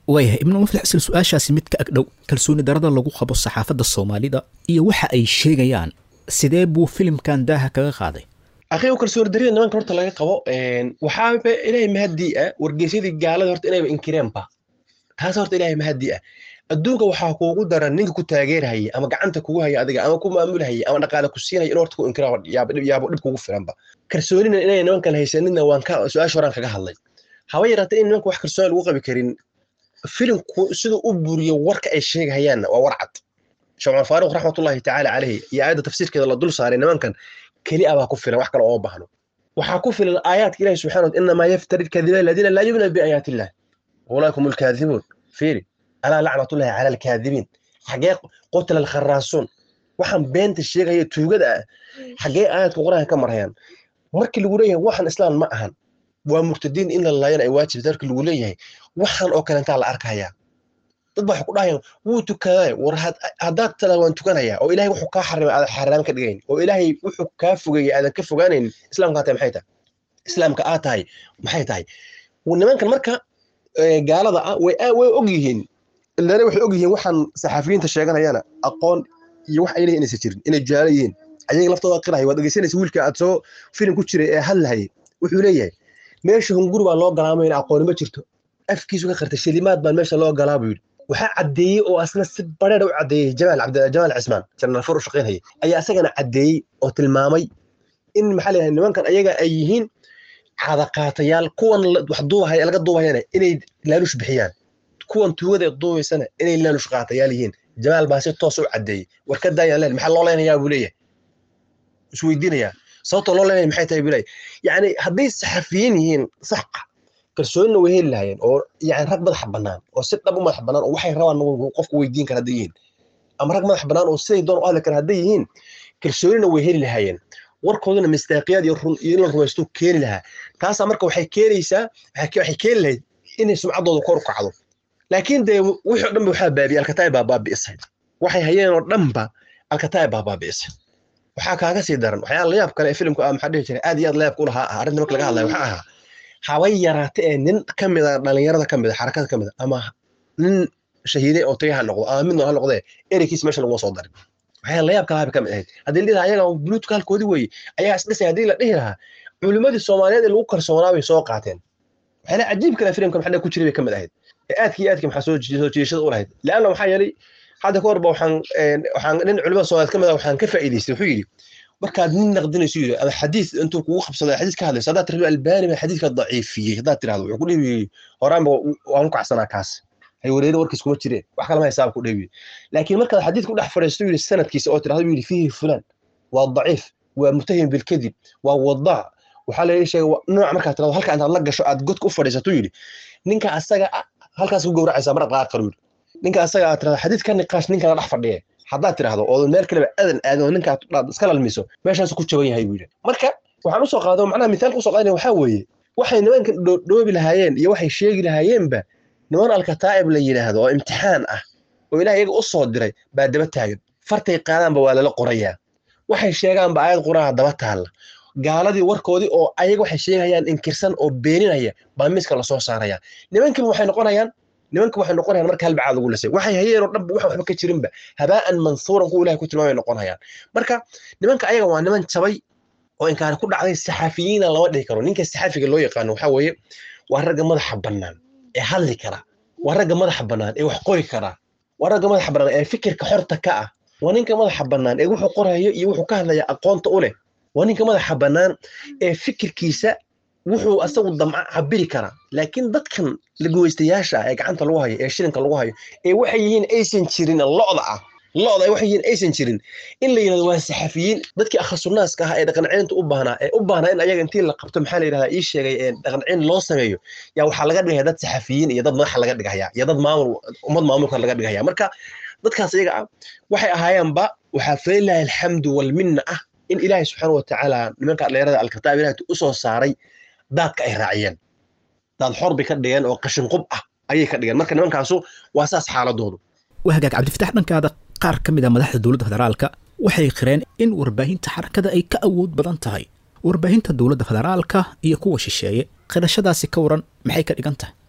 waayahay ibnu muflix isla su-aashaasi mid ka agdhow kalsooni darada lagu qabo saxaafadda soomaalida iyo waxa ay sheegayaan sidee buu filimkan daaha kaga qaaday akhiigu kalsooni darida nimanka horta laga qabo waxaaba ilaahay mahadii ah wargeysyadii gaalada horta inayba inkireenba taas horta ilaahay mahadii ah adduunka waxaa kuugu daran ninka ku taageerhaya ama gacanta kugu haya adiga ama ku maamulhaya ama dhaqaale ku siinaya in horta ku inkira yaabo dhib kugu filanba kalsoonina inay nimankan haysanina waan ka su-aasha horaan kaga hadlay haba yaraatee in nimanka wax kalsooni lagu qabi karin filimku siduu u buriyo warka ay sheegahayaanna waa war cad shamcaan faaruq raxmatullahi tacaala caleyhi iyo aayadda tafsiirkeeda la dul saaray nimankan keli a baa ku filan wax kale oo baahno waxaa ku filan aayaadka ilahi subxana wa inamaa yaftari lkadiba aladiina laa yumina biaayaati illah ulaakum alkaadibuun fiiri alaa lacnatullahi cala alkaadibiin xagee qutla alkharaasuun waxaan beenta sheegaya tuugada ah xagee aayadka qur-aanka ka marayaan markii lagu leeyahay waxaan islaan ma ahan waa murtadiin in la laayana ay waajib darki lagu leeyahay waxaan oo kalentaa la arkayaa dad baa waxay ku dhahayaan wuu tukadaa war haddaad tadaa waan tukanayaa oo ilaahay wuxuu kaa xarimay aadan xaaraam ka dhigayn oo ilaahay wuxuu kaa fogeeyey aadan ka fogaanaynin islaamka tahay maxay tahay islaamka aad tahay maxay tahay nimankan marka gaalada ah way way og yihiin ilaana waxay og yihiin waxaan saxaafiyiinta sheeganayana aqoon iyo wax ay leeyihin inaysan jirin inay jaalo yihiin ayaga laftooda qiraya waad dhegeysanaysa wiilka aad soo filim ku jiray ee hadlahayay wuxuu leeyahay meesha hunguri baa loo galaamayna aqooni ma jirto afkiisu ka qartay shilimaad baan meesha loo galaa buu yidhi waxaa caddeeyey oo asna si bareera u caddeeyey jamaal cabdi jamaal cismaan janaraal fur u shaqaynayay ayaa isagana caddeeyey oo tilmaamay in maxaa leeyahay nimankan ayaga ay yihiin cadaqaatayaal kuwan wax duubahaya laga duubahayana inay laalush bixiyaan kuwan tuugada duubaysana inay laalush qaatayaal yihiin jamaal baa si toos u caddeeyey war ka daayaan leen maxaa loo leenayaa buu leeyahay isweydiinayaa sababtoo loo leenaya maxay tahay buu leeyahay yacni hadday saxafiyiin yihiin sax ah kalsoonina way heli lahaayeen oo yani rag madaxa bannaan oo si dhab u madaxa bannaan oo waxay rabaan qofku weydiin kara hadday yihiin ama rag madaxa bannaan oo siday doon u hadli kara hadday yihiin kalsoonina way heli lahaayeen warkooduna mistaaqiyaad iyo run iyo in la rumaysto keeni lahaa taasaa marka waxay keenaysaa waxay keeni lahayd inay sumcaddooda kor u kacdo laakiin dee wixii o dhan ba waxaa baabi'ey alkataay baa baabi'isay waxay hayeen oo dhanba alkataay baa baabi'isay waxaa kaaga sii daran waxyaala layaab kale ee filimku ah maxaa dhihi jiray aad iyo aad layaabka u lahaa ah arrinta marka laga hadlaya waxaa ahaa habay yaraate ee nin ka mid a dhalinyarada ka mid a xarakada ka mid a ama nin shahiide oo tagay ha noqdo ama midna ha noqdee ereykiis meesha laguma soo darin waxyaa layaab kalaha bay ka mid ahayd haddii la dhihi lahaa ayaga buluutka halkoodii weeye ayagaa isdhisay haddii la dhihi lahaa culimmadii soomaaliyeed ee lagu kalsoonaa bay soo qaateen waxyaala cajiib kale filimka maxaa ku jiray bay ka mid ahayd ee aadkii aadkii maxaa soo soo jiidashada u lahayd leanna waxaa yeelay hadda ka horba waxaan waxaan nin culimada soomaaliyeed ka mid ah waxaan ka faa'iidaystay wuxuu yidhi markaad nin naqdinayso yidhi ama xadiis intuu kugu qabsado xadiis ka hadlayso haddaad tirahdo albaani baa xadiiska daciifiyey haddaad tirahdo wuxuu ku dhihi horaanba waan u kacsanaa kaas hay wareeri warkiis kuma jireen wax kalama hisaab ku dheebi laakiin markaad xadiidku dhex fadhiisto yidhi sanadkiisa oo tirahdo yidhi fiihi fulan waa daciif waa mutahim bilkadib waa wadaac waxaa la sheegay nooc markaad tirahdo halka intaad la gasho aad godka u fadhiisato yidhi ninka asaga halkaas ku gowracaysaa mar qaar qaru yidhi ninka asaga aad tirahdo xadiid ka niqaash ninkana dhex fadhiye haddaad tirahdo oo meel kaleba adan aadin oo ninka iska lalmiso meeshaas ku jaban yahay buu yidhi marka waxaan usoo qaado macnaha mitaalka usoo qaadana waxaa weeye waxay nimankan dhoobi lahaayeen iyo waxay sheegi lahaayeenba niman alkataa'ib la yidhaahdo oo imtixaan ah oo ilaah iyaga u soo diray baa daba taagan fartay qaadaanba waa lala qorayaa waxay sheegaanba aayad qur'aana daba taalla gaaladii warkoodii oo ayaga waxay sheegayaan inkirsan oo beeninaya baa miiska lasoo saaraya nimankiiba waxay noqonayaan nimanka waxay noqonayaan marka halbacaad ugu lasay waxay hayeen oo dhanba waxan waxba ka jirinba habaa'an mansuuran kuwa ilahay ku tilmaamay noqonayaan marka nimanka ayaga waa niman jabay oo inkaari ku dhacday saxaafiyiina lama dhihi karo ninka saxaafiga loo yaqaano waxaa weeye waa ragga madaxa bannaan ee hadli kara waa ragga madaxa bannaan ee wax qori kara waa ragga madaxa bannaan ee fikirka xorta ka ah waa ninka madaxa bannaan ee wuxuu qorayo iyo wuxuu ka hadlaya aqoonta u leh waa ninka madaxa bannaan ee fikirkiisa wuxuu asagu damca cabiri karaa laakiin dadkan laguweystayaasha ee gacanta lagu hayo ee shilinka lagu hayo ee waxay yihiin aysan jirin lo'da ah lo'da waxay yihiin aysan jirin in la yidhahdo waa saxafiyiin dadkii akhasunnaaska ah ee dhaqanceynta u baahnaa ee u baahnaa in ayaga intii la qabto maxaa la yidhahdaa ii sheegay ee dhaqanceyn loo sameeyo yaa waxaa laga dhigaya dad saxafiyiin iyo dad madaxa laga dhigaya iyo dad maamul ummad maamulka laga dhigaya marka dadkaas iyaga ah waxay ahaayeenba waxaa falilahi alxamdu walminna ah in ilaahay subxaana watacaala nimanka dhallinyarada alkataab ilahay u soo saaray daadka ay raaciyeen daad xor bay ka dhigeen oo qashin qub ah ayay ka dhigeen marka nimankaasu waa saas xaaladoodu waa hagaag cabdifatax dhankaada qaar ka mid a madaxda dowladda federaalka waxay qireen in warbaahinta xarakada ay ka awood badan tahay warbaahinta dowladda federaalka iyo kuwa shisheeye qirashadaasi ka waran maxay ka dhigan tahay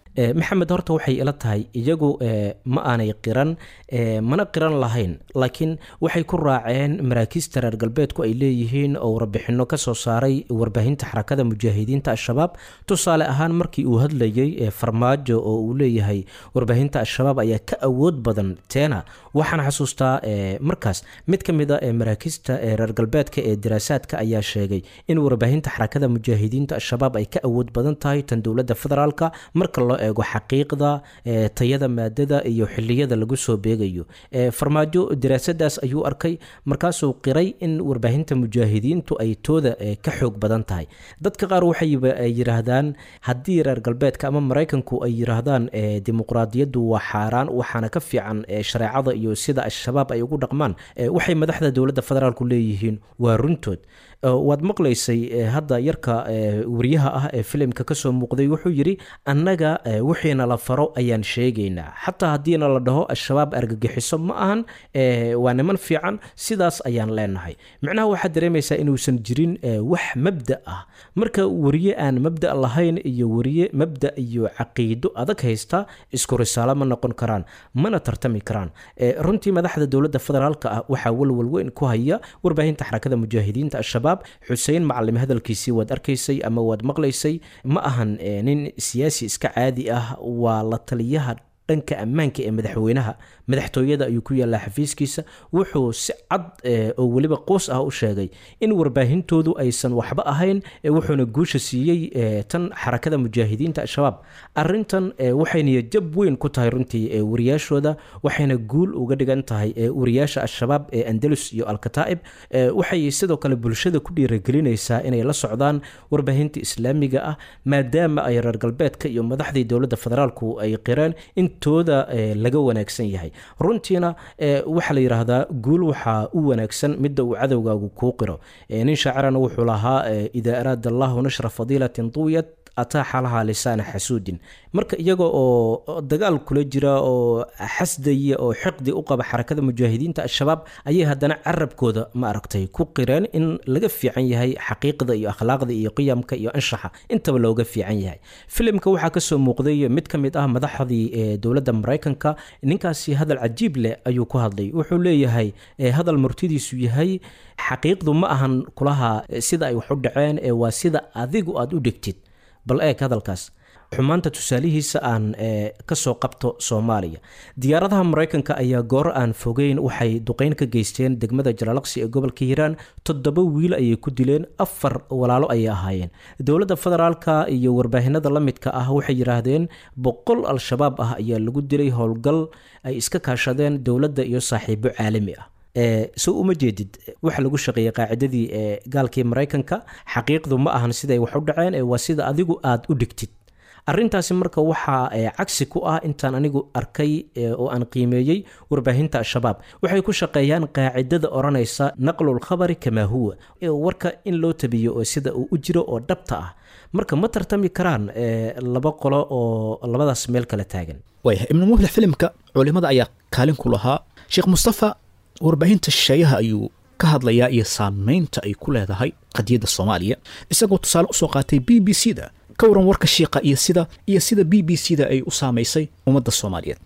maxamed horta waxay ila tahay iyagu ma aanay qiran mana qiran lahayn laakiin waxay ku raaceen maraakiista reer galbeedku ay leeyihiin oo warbixino kasoo saaray warbaahinta xarakada mujaahidiinta al-shabaab tusaale ahaan markii uu hadlayey farmaajo oo uu leeyahay warbaahinta al-shabaab ayaa ka awood badan teena waxaan xasuustaa markaas mid ka mid a maraakiista reer galbeedka ee daraasaadka ayaa sheegay in warbaahinta xarakada mujaahidiinta al-shabaab ay ka awood badan tahay tan dowladda federaalka marka loo eego xaqiiqda tayada maadada iyo xiliyada lagu soo beegayo farmaajo daraasadaas ayuu arkay markaasuu qiray in warbaahinta mujaahidiintu ay tooda ka xoog badan tahay dadka qaar waxay yiraahdaan haddii reer galbeedka ama maraykanku ay yiraahdaan dimuqraadiyaddu waa xaaraan waxaana ka fiican shareecada iyo sida al-shabaab ay ugu dhaqmaan waxay madaxda dowladda federaalku leeyihiin waa runtood waad maqlaysay hadda yarka wariyaha ah ee filimka kasoo muuqday wuxuu yidhi annaga wixiina la faro ayaan sheegaynaa xataa haddiina la dhaho al-shabaab argagixiso ma ahan waa niman fiican sidaas ayaan leenahay micnaha waxaad dareemaysaa inuusan jirin wax mabda ah marka wariye aan mabda lahayn iyo wariye mabda iyo caqiido adag haysta isku risaalo ma noqon karaan mana tartami karaan runtii madaxda dowladda federaalka ah waxaa walwal weyn ku haya warbaahinta xarakada mujaahidiinta al-shabaab xuseen macalim hadalkiisii waad arkaysay ama waad maqlaysay ma ahan nin siyaasi iska caadi ah waa la taliyaha dhanka ammaanka ee madaxweynaha madaxtooyada ayuu ku yaallaa xafiiskiisa wuxuu si cad oo weliba qoos ah u sheegay in warbaahintoodu aysan waxba ahayn wuxuuna guusha siiyey tan xarakada mujaahidiinta al-shabaab arintan waxayna jab weyn ku tahay runtii wariyaashooda waxayna guul uga dhigan tahay wariyaasha al-shabaab ee andalus iyo alkataa'ib waxay sidoo kale bulshada ku dhiiragelinaysaa inay la socdaan warbaahinta islaamiga ah maadaama ay reer galbeedka iyo madaxdii dowladda federaalku ay qireen intooda laga wanaagsan yahay runtiina waxaa la yidhaahdaa guul waxaa u wanaagsan midda uu cadowgaagu kuu qiro nin shaacirana wuxuu lahaa idaa araada allahu nashra fadiilatin duwiyat ataaxa lahaa lisaana xasuudin marka iyaga oo dagaal kula jira oo xasdaya oo xiqdi u qaba xarakada mujaahidiinta al-shabaab ayay haddana carabkooda ma aragtay ku qireen in laga fiican yahay xaqiiqda iyo akhlaaqda iyo qiyamka iyo anshaxa intaba looga fiican yahay filimka waxaa kasoo muuqday mid ka mid ah madaxdii dowladda maraykanka ninkaasi hadal cajiib leh ayuu ku hadlay wuxuu leeyahay hadal murtidiisu yahay xaqiiqdu ma ahan kulaha sida ay wax u dhaceen ee waa sida adigu aad u dhigtid bal eeg hadalkaas xumaanta tusaalihiisa aan kasoo qabto soomaaliya diyaaradaha maraykanka ayaa goor aan fogeyn waxay duqeyn ka geysteen degmada jalaalaqsi ee gobolka hiiraan toddoba wiil ayay ku dileen afar walaalo ayay ahaayeen dowladda federaalka iyo warbaahinada la midka ah waxay yidhaahdeen boqol al-shabaab ah ayaa lagu dilay howlgal ay iska kaashadeen dowladda iyo saaxiibo caalami ah so uma jeedid waxa lagu shaqeeyey qaacidadii gaalkii maraykanka xaqiiqdu ma ahan siday wax u dhaceen waa sida adigu aad u dhigtid arintaasi marka waxaa cagsi ku ah intaan anigu arkay oo aan qiimeeyey warbaahinta al-shabaab waxay ku shaqeeyaan qaacidada odhanaysa naqlulkhabari kamaa huwa warka in loo tabiyo oo sida uu u jiro oo dhabta ah marka ma tartami karaan laba qolo oo labadaas meel kala taagan waaya ibnu muflix filimka culimada ayaa kaalin ku lahaa sheekh mustafa warbaahinta shisheeyaha ayuu ka hadlayaa iyo saameynta ay ku leedahay qadiyadda soomaaliya isagoo tusaale usoo qaatay b b c da ka waran warka shiiqa iyo sida iyo sida b b c da ay u saamaysay ummadda soomaaliyeed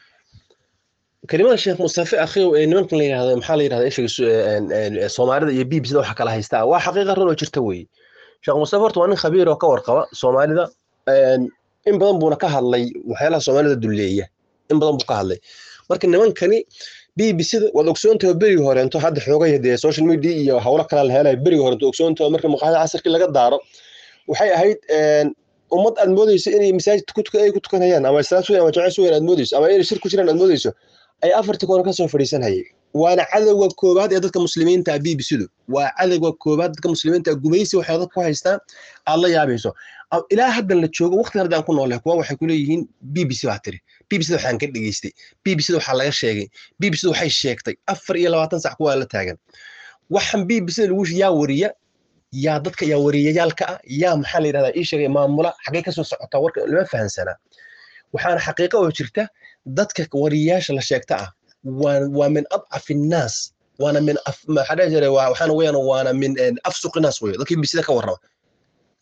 kelimada sheekh mustafe akhiw ee nimankan la yidhahdo maxaa la yidhahda ishiga soomaalida iyo b b c da waxa kala haystaa waa xaqiiqa run oo jirta weeye sheekh mustafe horta waa nin khabiir oo ka warqaba soomaalida in badan buuna ka hadlay waxyaalaha soomaalida dulleeya in badan buu ka hadlay marka nimankani b b c da waad ogsoontaha berigii horeento hadda xoogay dee social media iyo howlo kale la helayo berigii horeento ogsoontaha marka maqaayada casirkii laga daaro waxay ahayd ummad aad moodeyso inay masaajid ay ku tukanayaan ama islaam sugan ama jamaca sugan aad moodeyso ama inay shir ku jiraan aad moodeyso ay afartii koona kasoo fadhiisanhayay waana cadowga koobaad ee dadka muslimiinta b b c du waa cadowga koobaad dadka muslimiinta gumaysi waxay dadka ku haystaan aad la yaabayso ilaa haddan la joogo waqti haddaan ku noolay kuwa waxay ku leeyihiin b b c baa tiri b b c da waxaan ka dhegeystay b b c da waxaa laga sheegay b b c da waxay sheegtay afar iyo labaatan sac kuwaa la taagan waxaan b b c da lagu yaa wariya yaa dadka yaa wariyayaalka ah yaa maxaa la yidhahdaa ii sheegay maamula xaggay kasoo socotaa warka lama fahansanaa waxaana xaqiiqa oo jirta dadka wariyayaasha la sheegta ah waa min adcaf innaas waana min maxaa dhihi jiray waxaana weyaan waana min afsuqi naas weyo dadkii bisida ka warrama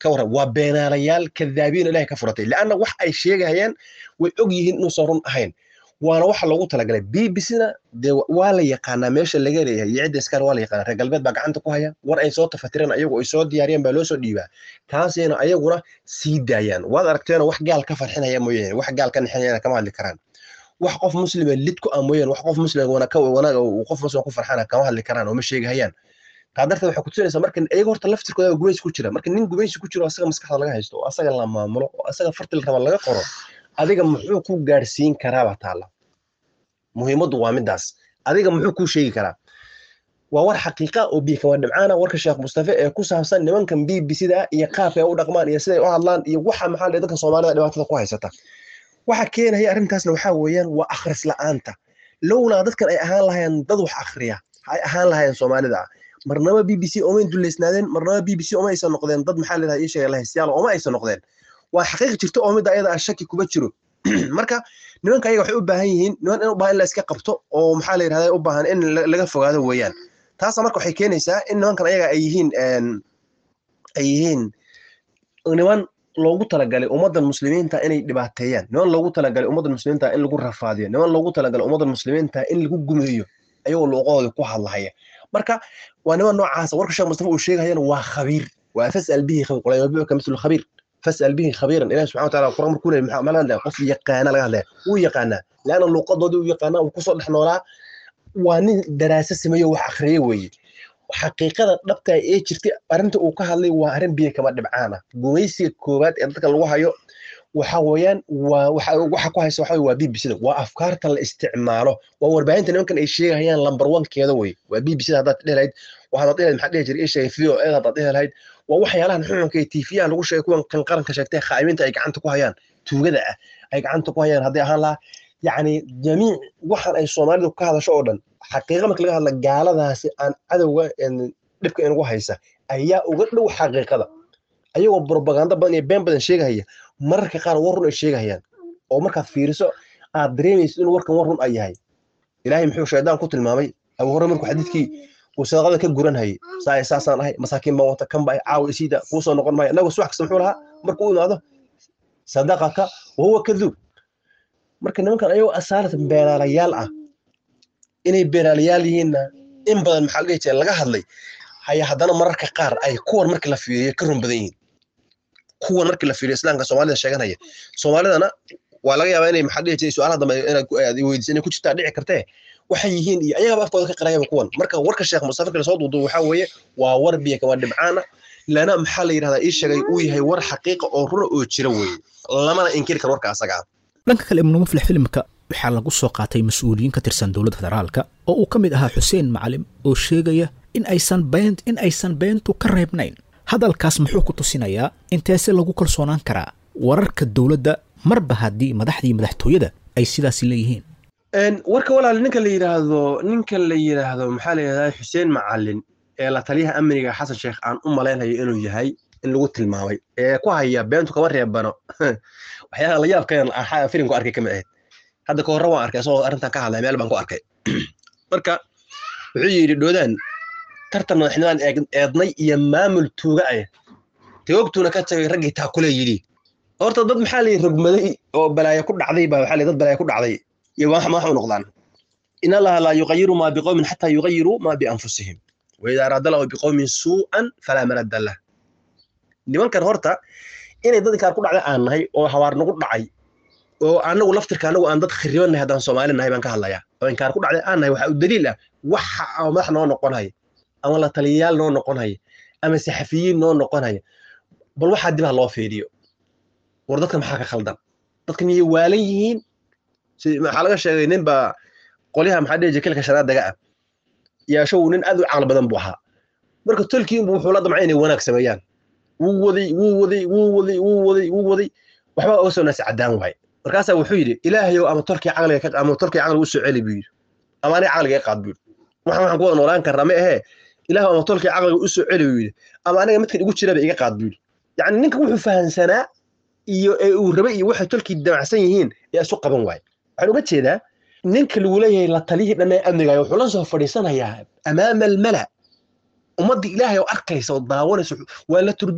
ka warran waa beenaalayaal kadaabiin ilahay ka furatay leanna wax ay sheegayaan way og yihiin inuusan run ahayn waana waxa loogu talagalay b b c-na dee waa la yaqaanaa meesha laga leeyahay iyo cidda iskale waa la yaqaanaa reer galbeed baa gacanta ku haya war ay soo tafatireen ayagu ay soo diyaariyeen baa loo soo dhiibaa taasayna ayaguna sii daayaan waad aragteena wax gaal ka farxinaya mooyaane wax gaal ka nixinayana kama hadli karaan wax qof muslima lid ku ah mooyaane wax qof muslima wanaag uu qof muslima ku farxana kama hadli karaan oo ma sheegahayaan taa darteed waxay kutusinaysaa marka iyaga horta laftirkooda gumaysi ku jira marka nin gumaysi ku jiro asaga maskaxda laga haysto oo asaga la maamulo oo asaga farti la raba laga qoro adiga muxuu ku gaadhsiin karaaba taala muhiimaddu waa midaas adiga muxuu kuu sheegi karaa waa war xaqiiqa oo biyo kama dhibcaana warka sheekh mustafe ee ku saabsan nimankan b b c da iyo qaabka ay u dhaqmaan iyo siday u hadlaan iyo waxa maxaa la dadka soomaalida dhibaatada ku haysata waxa keenaya arrintaasna waxaa weeyaan waa akhris la'aanta lowlaa dadkan ay ahaan lahayeen dad wax akhriya ay ahaan lahayeen soomaalida marnaba b b c omayn duleysnaadeen marnaba b b c oma aysan noqdeen dad maxaa leedahay ii sheega lahaystayaal oma aysan noqdeen waa xaqiiq jirto oo midda ayada aan shaki kuma jiro marka nimanka ayaga waxay u baahan yihiin niman in u baahan in la iska qabto oo maxaa la yidhahda u baahan in laga fogaado weeyaan taasa marka waxay keenaysaa in nimankan ayaga ay yihiin ay yihiin niman loogu talagalay ummaddan muslimiinta inay dhibaateeyaan niman loogu talagalay ummaddan muslimiinta in lagu rafaadiyo niman loogu talagalay ummaddan muslimiinta in lagu gumeeyo ayagoo luuqadooda ku hadlahaya marka waa niman noocaasa warka sheekh mustafa uu sheegayana waa khabiir waa fasal bihi qulayabiuka mislu khabiir fasal bihi khabiiran ilahi subxana wataala quraan markuu leeyahy maxaa laga hadlaya qof yaqaana laga hadlaya wuu yaqaanaa leanna luuqadoodii uu yaqaanaa uu kusoo dhex noolaa waa nin daraasa sameeyo wax akhriyey weeye xaqiiqada dhabta ee jirtay arrinta uu ka hadlay waa arrin biyo kama dhibcaana gumaysiga koowaad ee dadka lagu hayo waxa weeyaan waa waxa ku haysa waxa waa b b c-da waa afkaarta la isticmaalo waa warbaahinta nimankan ay sheegayaan lambar one-keeda wey waa b b c-da haddaad dhihi lahayd waxaad dhihi lahayd maxaa dhihi jiray ii sheegay video eed haddaad dhihi lahayd waa waxyaalahan xunxunka ee tiifiyaha lagu sheegay kuwan kan qaranka sheegtay khaa'imiinta ay gacanta ku hayaan tuugada ah ay gacanta ku hayaan hadday ahaan lahaa yacni jamiic waxan ay soomaalidu ka hadasho oo dhan xaqiiqa marka laga hadla gaaladaasi aan cadowga dhibka inugu haysa ayaa uga dhow xaqiiqada ayagoo propaganda badan iyo been badan sheegahaya mararka qaar war run ay sheegahayaan oo markaad fiiriso aad dareemaysid inuu warkan war run ay yahay ilaahay muxuu shaydaan ku tilmaamay abu hore markuu xadiidkii uu sadaqada ka guranhayay saa saasaan ahay masaakiin baan wata kan ba caawa isiida kuusoo noqon maayo annagu subax kasta muxuu lahaa markuu u imaado sadaqaka wahuwa kaduub marka nimankan ayagoo asaalatan beeraalayaal ah inay beeraalayaal yihiinna in badan maxaa dhihi jira laga hadlay haya haddana mararka qaar ay kuwan markii la fiiriyo ka run badan yihiin kuwan markii la fiiriyo islaamka soomaalida sheeganaya soomaalidana waa laga yaabaa inay maxaa dhihi jiray su-aalaha dambe inaad weydiisa inay ku jirtaa dhici kartee waxay yihiin iyo ayagaba afkooda ka qarayaba kuwan marka warka sheekh mustafa kale soo duudu waxaa weeye waa war biyo kama dhibcaana lana maxaa la yidhahdaa ii sheegay uu yahay war xaqiiqa oo runa oo jira weeye lamana inkiri karo warka asaga ah dhanka kale ibnu muflix filimka waxaa lagu soo qaatay mas-uuliyiin ka tirsan dowladda federaalka oo uu ka mid ahaa xuseen macalim oo sheegaya in aysan been in aysan beentu ka reebnayn hadalkaas muxuu ku tusinayaa inteese lagu kalsoonaan karaa wararka dowladda marba haddii madaxdii madaxtooyada ay sidaasi leeyihiin warka walaal ninka la yidhaahdo ninka la yidhaahdo maxaa la yidhahdaa xuseen macalin ee la taliyaha amniga xasan sheekh aan u malaynayo inuu yahay in lagu tilmaamay ee ku haya beentu kama reebano waxyaalaha la yaabkan filimku arkay kamid ahayd hadda ka horre waan arkay isagoo arrintan ka hadlay meel baan ku arkay marka wuxuu yidhi dhoodaan tartan madaxnimaan eednay iyo maamul tuuga ah tagoogtuuna ka tagay raggii taakule yidhi horta dad maxaa layi rogmaday oo balaayo ku dhacday baa waxaa dad balaayo ku dhacday iyo wax u noqdaan in allaha laa yuqayiru maa biqowmin xataa yuqayiruu maa bianfusihim waidaa araada lahu biqowmin suu'an falaa maradda lah nimankan horta inay dad inkaar ku dhacday aan nahay oo habaar nagu dhacay oo anagu laftirka anagu aan dad khiribannahay haddaan soomaali nahay baan ka hadlayaa oo inkaar ku dhacday aan nahay waxaa u daliil ah waxa madax noo noqon haya ama la taliyayaal noo noqon haya ama saxafiyiin noo noqon haya bal waxaa dib ha loo fiiriyo war dadka maxaa ka khaldan dadka miyay waalan yihiin maxaa laga sheegay nin baa qolyaha maxaa dhihi jiray kilka shanaad daga ah yaashow nin aad u caqli badan buu ahaa marka tolkiinbu wuxuu la damcay inay wanaag sameeyaan wuu waday wuu waday wuu waday wuu waday wuu waday waxba uga soo naasi caddaan waaye markaasaa wuxuu yidhi ilaahayow ama tolkii caqliga ama tolkii caqliga u soo celi buu yidhi ama aniga caqliga i qaad buu yidhi waxaan waxaan ku wada noolaan karnaa ma ahee ilaah ama tolkii caqliga u soo celi buu yidhi ama aniga midkan igu jiraba iga qaad buu yidhi yacni ninka wuxuu fahansanaa iyo ee uu rabay iyo waxay tolkii damacsan yihiin ee isu qaban waaye waxaan uga jeedaa ninka lagu leeyahay la taliyihii dhan ee amnigayo wuxuu la soo fadhiisanayaa amaama almala ummadda ilaahay oo arkaysa oo daawanaysa waa la turjumi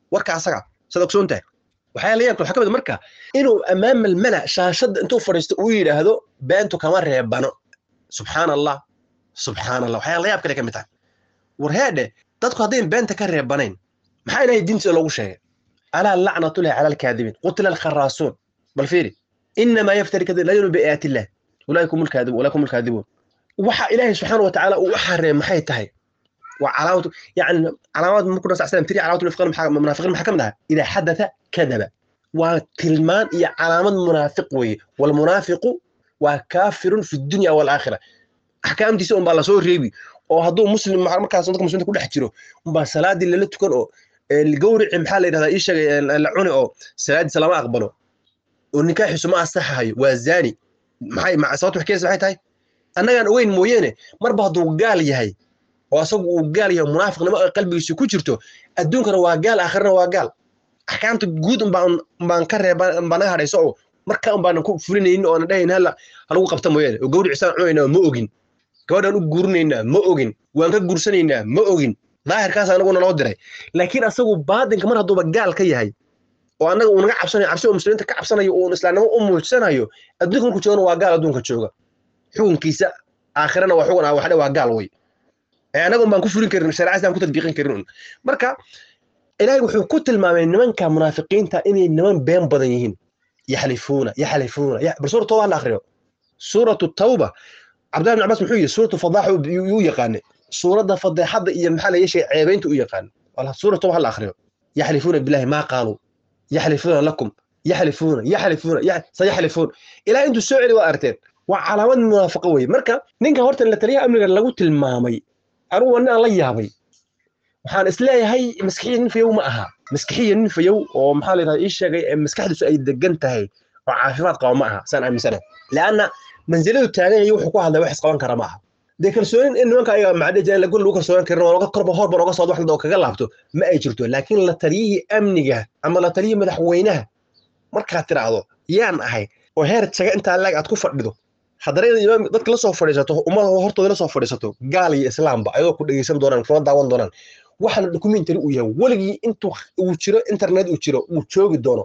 warka asaga sad ogsoon tahay waxaa la yaabta waxaa ka mid marka inuu amaama almala shaashadda intuu fadhiisto uu yidhaahdo beentu kama reebano subxaan allah subxaan allah waxyaa la yaab kale ka mid tahay war heedhe dadku haddayn beenta ka reebanayn maxaa ilahay diintiisa loogu sheegay alaa lacnatullahi cala alkaadibiin qutila alkharaasuun bal fiiri inamaa yaftari kadib la yunu biaayaati illah ulaakum alkaadibuun waxa ilaahay subxaana wa tacaala uu u xareey maxay tahay waa calaamatu yani calaamad markuu nabi sal tiri calaamatu munaafiqiin maxaa ka mid aha idaa xadatha kadaba waa tilmaan iyo calaamad munaafiq weeye walmunaafiqu waa kaafirun fi dunya walaakhira axkaamtiisa unbaa lasoo reebi oo hadduu muslim markaas dadka muslimiinta ku dhex jiro unbaa salaadii lala tukan oo gawrici maxaa la yidhahdaa ii sheegay la cuni oo salaadiisa lama aqbalo oo nikaaxiisu ma asaxahayo waa zaani maxay sababta wax keenaysa maxay tahay annagaan ogeyn mooyeene marba hadduu gaal yahay oo asagu uu gaal yahay munaafiqnimo ay qalbigiisu ku jirto adduunkana waa gaal aakhirana waa gaal axkaamta guud umbaan ka reeba umbaa naga hadhayso oo markaa umbaanan ku fulinaynin oo aanan dhahayn hala halagu qabta mooyaane oo gawricisaan cunaynaa ma ogin gabadhaan u guurinaynaa ma ogin waan ka guursanaynaa ma ogin daahirkaas anaguna noo diray laakiin asagu baatinka mar hadduuba gaal ka yahay oo annaga uu naga cabsanayo cabsi oo muslimiinta ka cabsanayo uun islaamnimo u muujsanayo adduunka markuu joogana waa gaal adduunka jooga xukunkiisa aakhirana waa xugun ah waxdhe waa gaal wey annaga un baan ku fulin karin shareecada islam ku tadbiiqin karin un marka ilaahay wuxuu ku tilmaamay nimanka munaafiqiinta inay niman been badan yihiin yaxlifuuna yaxlifuuna bal suurat tawba hala akhriyo suuratu tawba cabdillahi bin cabbaas muxuu yidhi suuratu fadaaxa yuu yaqaane suuradda fadeexadda iyo maxaa la yeeshay ceebaynta u yaqaane suurat tawba hala akhriyo yaxlifuuna billahi maa qaaluu yaxlifuuna lakum yaxlifuuna yaxlifuuna sayaxlifuun ilaa intuu soo celi waa arteen waa calaamad munaafiqo weye marka ninka horta la taliyaha amniga lagu tilmaamay anugu nin aan la yaabay waxaan isleeyahay maskixiya nin fayow ma aha maskixiya nin fayow oo maxaa la yidhahda ii sheegay maskaxdiisu ay degan tahay oo caafimaad qaba ma aha saan aaminsanahay leanna mansiladu taagan yahay wuxuu ku hadlay wax isqaban kara ma aha dee kalsoonin in nimanka ayaga macdhe jiraan lagun lagu kalsoonan karin oo korba horban oga socdo wax oo kaga laabto ma ay jirto laakiin la taliyihii amniga ama la taliyihii madaxweynaha markaad tiraahdo yaan ahay oo heer jaga intaa laag aad ku fadhido haddana imaam dadka la soo fadhiisato ummada hortooda la soo fadhiisato gaal iyo islaamba ayagoo ku dhegeysan doonaan kuna daawan doonaan waxa la documentary uu yahay weligii intuu uu jiro internet uu jiro uu joogi doono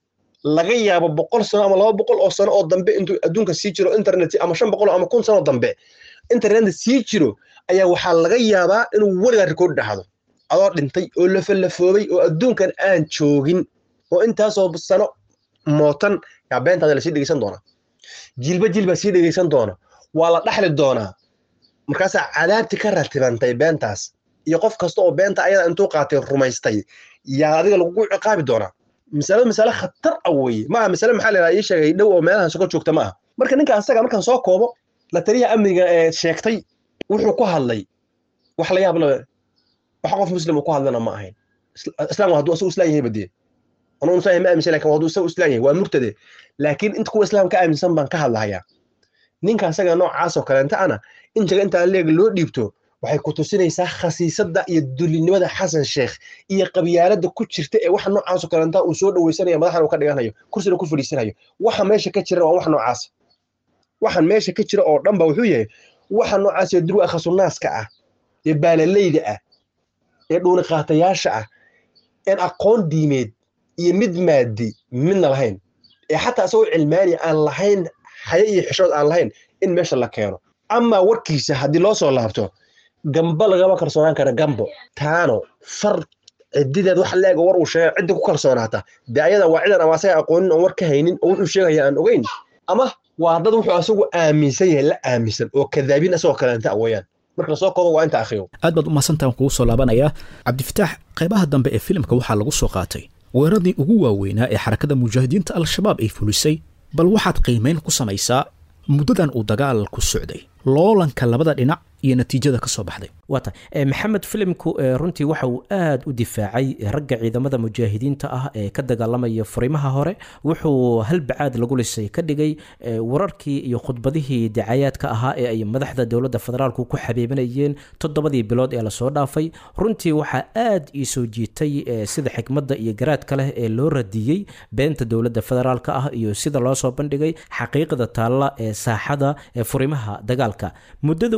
laga yaabo boqol sano ama laba boqol oo sano oo dambe intuu adduunka sii jiro internet ama shan boqol ama kun sano dambe internet sii jiro ayaa waxaa laga yaabaa inuu weligaa rikood dhahdo adoo dhintay oo lafalafoobay oo adduunkan aan joogin oo intaasoo sano mootan yaa beentaada lasii dhegeysan doonaa jiilba jiil baa sii dhegeysan doona waa la dhaxli doonaa markaasaa cadaabti ka ratibantay beentaas iyo qof kasta oo beenta ayada intuu qaatay rumaystay yaa adiga lagugu ciqaabi doonaa masalo masale khatar ah weeye maaha masale maxaa la ii sheegay dhow oo meelahan soko joogta ma aha marka ninka asaga markaan soo koobo la taliyaha amniga ee sheegtay wuxuu ku hadlay wax la yaab le wax qof muslim uu ku hadlana ma ahayn islaam hadduu asagu islaan yahay badee anuu islaan ma aaminsan lakin hadduu isagu islaan yahay waa murtade laakiin inta kuwa islaam ka aaminsan baan ka hadlahayaa ninka asaga noocaasoo kaleenta ana in jaga intaa leeg loo dhiibto waxay ku tusinaysaa khasiisadda iyo dulinimada xasan sheekh iyo qabyaaladda ku jirta ee waxa noocaasoo kaleenta uu soo dhaweysanaya madaxan uu ka dhiganayo kursina ku fadhiisanayo waxa meesha ka jira waa wax noocaas waxan meesha ka jira oo dhan ba wuxuu yahay waxa noocaas ee durwa khasunnaaska ah ee baalalayda ah ee dhuuni qaatayaasha ah een aqoon diimeed iyo mid maadi midna lahayn ee xataa isagoo cilmaani aan lahayn haye iyo xishood aan lahayn in meesha la keeno amaa warkiisa haddii loo soo laabto gamba lagama kalsoonaan kara gambo taano far cidideed wax leega war uu sheegay ciddi ku kalsoonaata dee ayada waa cidan ama asaga aqoonin oon war ka haynin oo wuxuu sheegaya aan ogeyn ama waa dad wuxuu asagu aaminsan yahay la aaminsan oo kadaabiin asagoo kaleenta weeyaan marka lasoo koobo waa inta akhriyo aad baad u mahadsantahan kugu soo laabanayaa cabdifataax qaybaha dambe ee filimka waxaa lagu soo qaatay weeraradii ugu waaweynaa ee xarakada mujaahidiinta al-shabaab ay fulisay bal waxaad qiimayn ku samaysaa muddadan uu dagaal ku socday loolanka labada dhinac iyo natiijada ka soo baxday waa tahay maxamed filimku runtii waxa uu aad u difaacay ragga ciidamada mujaahidiinta ah ee ka dagaalamaya furimaha hore wuxuu halbacaad lagu lisay ka dhigay wararkii iyo khudbadihii dacayaadka ahaa ee ay madaxda dowladda federaalku ku xabiibinayeen toddobadii bilood ee lasoo dhaafay runtii waxaa aad ii soo jiitay sida xikmadda iyo garaadka leh ee loo radiyey beenta dowladda federaalka ah iyo sida loo soo bandhigay xaqiiqda taalla ee saaxada ee furimaha dagaalka muddada uu joogo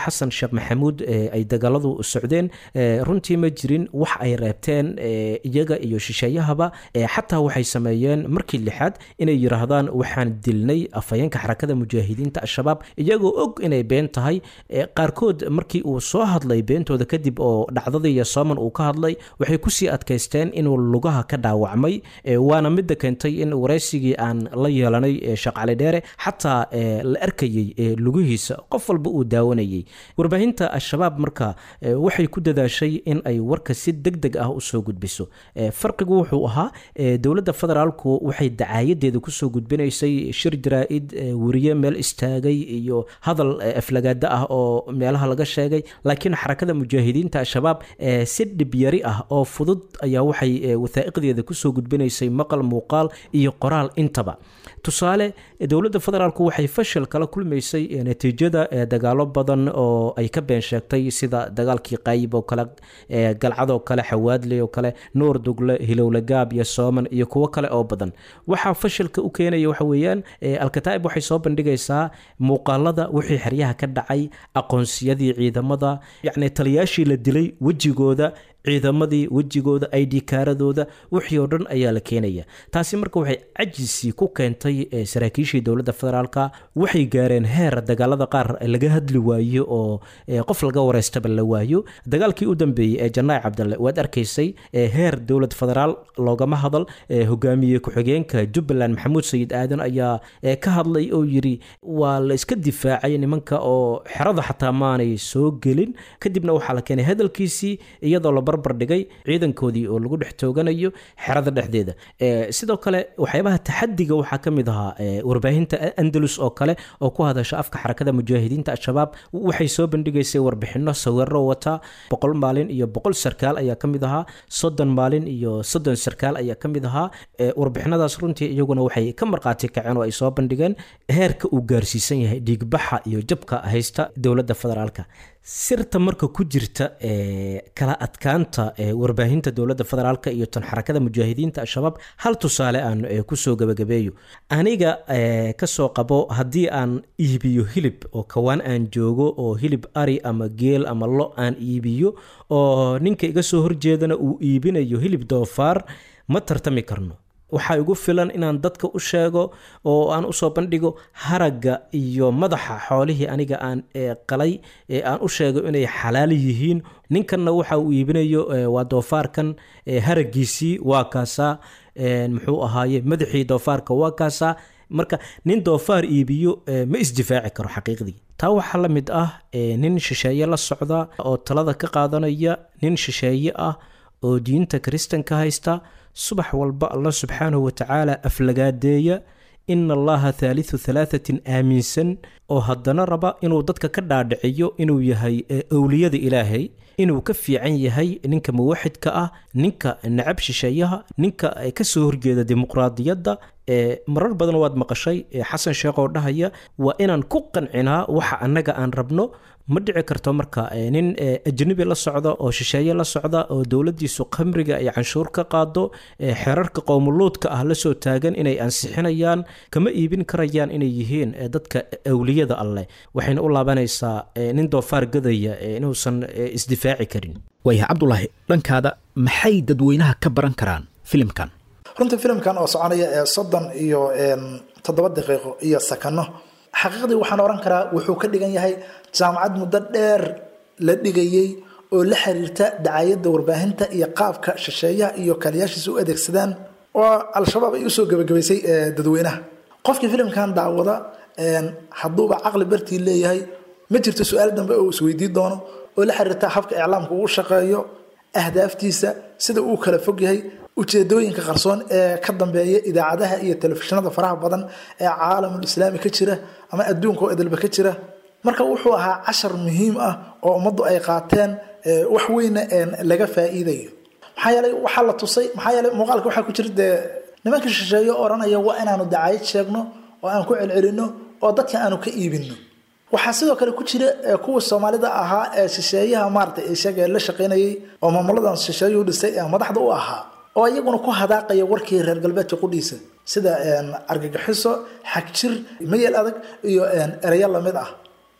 xasan sheekh maxamuud ay dagaaladu socdeen runtii ma jirin wax ay reebteen iyaga iyo shisheeyahaba xataa waxay sameeyeen markii lixaad inay yiraahdaan waxaan dilnay afhayeenka xarakada mujaahidiinta al-shabaab iyagoo og inay been tahay qaarkood markii uu soo hadlay beentooda kadib oo dhacdadii iyo sooman uu ka hadlay waxay kusii adkaysteen inuu lugaha ka dhaawacmay waana midda keentay in waraysigii aan la yeelanay sheekh cali dheere xataa la arkayey lugihiisa qof walba uu daawanayay warbaahinta al-shabaab marka waxay ku dadaashay in ay warka si deg deg ah usoo gudbiso farqigu wuxuu ahaa dowladda federaalku waxay dacaayadeeda kusoo gudbinaysay shir jaraa-id weriye meel istaagay iyo hadal aflagaada ah oo meelaha laga sheegay laakiin xarakada mujaahidiinta al-shabaab si dhibyari ah oo fudud ayaa waxay wathaa'iqdeeda kusoo gudbinaysay maqal muuqaal iyo qoraal intaba tusaale dowladda federaalku waxay fashil kala kulmaysay natiijada dagaalo badan oo ay ka been sheegtay sida dagaalkii qaayib oo kale galcadoo kale xawaadley oo kale nuur dugle hilowlagaab iyo sooman iyo kuwo kale oo badan waxaa fashilka u keenaya waxa weeyaan alkataa'ib waxay soo bandhigaysaa muuqaalada wixii xeryaha ka dhacay aqoonsiyadii ciidamada yacni taliyaashii la dilay wejigooda ciidamadii wejigooda id kaaradooda wixii oo dhan ayaa la keenaya taasi marka waxay cajisi ku keentay saraakiishii dowladda federaalka waxay gaareen heer dagaalada qaar laga hadli waayo oo qof laga wareystaba la waayo dagaalkii u dambeeyey ee janaac cabdalle waad arkaysay heer dowlad federaal loogama hadal hogaamiye ku-xigeenka jubbaland maxamuud sayid aadan ayaa ka hadlay oo yiri waa la iska difaacay nimanka oo xerada xataa maanay soo gelin kadibna waxaa la keenay hadalkiisii iyadoo la barbardhigay ciidankoodii oo lagu dhex tooganayo xerada dhexdeeda sidoo kale waxyaabaha taxadiga waxaa ka mid ahaa warbaahinta andalus oo kale oo ku hadasha afka xarakada mujaahidiinta al-shabaab waxay soo bandhigaysay warbixino sawiro wata boqol maalin iyo boqol sarkaal ayaa ka mid ahaa soddon maalin iyo soddon sarkaal ayaa ka mid ahaa warbixinadaas runtii iyaguna waxay ka marqaati kaceen oo ay soo bandhigeen heerka uu gaarsiisan yahay dhiigbaxa iyo jabka haysta dowladda federaalka sirta marka ku jirta kala adkaanta warbaahinta dowladda federaalk iyo tan xarakada mujaahidiinta al-shabaab hal tusaale aan kusoo gabagabeeyo aniga kasoo qabo haddii aan iibiyo hilib oo kawaan aan joogo oo hilib ari ama geel ama lo aan iibiyo oo ninka iga soo horjeedana uu iibinayo hilib doofaar ma tartami karno waxaa igu filan inaan dadka u sheego oo aan usoo bandhigo haragga iyo madaxa xoolihii aniga aan qalay aan u sheego inay xalaal yihiin ninkanna waxa uu iibinayo waa doofaarkan haraggiisii waa kaasaa muxuu ahaaye madaxii doofaarka waa kaasaa marka nin doofaar iibiyo ma isdifaaci karo xaqiiqdii taa waxaa la mid ah nin shisheeye la socda oo talada ka qaadanaya nin shisheeye ah oo diinta kiristanka haysta subax walba allah subxaanahu watacaala aflagaadeeya ina allaha thaalithu thalaathatin aaminsan oo haddana raba inuu dadka ka dhaadhiciyo inuu yahay owliyada ilaahay inuu ka fiican yahay ninka muwaxidka ah ninka nacab shisheeyaha ninka kasoo horjeeda dimuqraadiyadda marar badan waad maqashay xasan sheekh oo dhahaya waa inaan ku qancinaa waxa annaga aan rabno ma dhici karto marka nin ajnabi la socda oo shisheeye la socda oo dowladiisu khamriga ay canshuur ka qaado xeerarka qowmuluudka ah la soo taagan inay ansixinayaan kama iibin karayaan inay yihiin dadka awliyada alleh waxayna u laabanaysaa nin doofaar gadaya inuusan isdifaaci karin waayahay cabdulaahi dhankaada maxay dadweynaha ka baran karaan filimkan runtii filimkan oo soconaya ee soddon iyo toddoba daqiiqo iyo sakano xaqiiqdii waxaan oran karaa wuxuu ka dhigan yahay jaamacad muddo dheer la dhigayey oo la xiriirta dacayadda warbaahinta iyo qaabka shisheeyaha iyo kaliyaashiisa u adeegsadaan oo al-shabaab ay usoo gebagabaysay dadweynaha qofkii filimkan daawada hadduuba caqli bartii leeyahay ma jirto su-aal dambe oo isweydii doono oo la xiriirta habka iclaamka uu shaqeeyo ahdaaftiisa sida uu kala fog yahay ujeedooyinka qarsoon ee ka dambeeya idaacadaha iyo telefishinada faraha badan ee caalamul islaami ka jira ama adduunka oo idilba ka jira marka wuxuu ahaa cashar muhiim ah oo ummaddu ay qaateen wax weyna laga faa'iidayo maxaa yeelay waxaa la tusay maxaa yeelay muuqaalka waxaa ku jira dee nimanka shisheeye oranaya waa inaanu dacayad sheegno oo aan ku celcelino oo dadka aanu ka iibino waxaa sidoo kale ku jira kuwa soomaalida ahaa ee shisheeyaha maaragtay isaga la shaqaynayay oo maamuladan shisheeyuhu dhisay ee madaxda u ahaa oo iyaguna ku hadaaqaya warkii reer galbeedka qudhiisa sida argagixiso xagjir mayel adag iyo ereyo lamid ah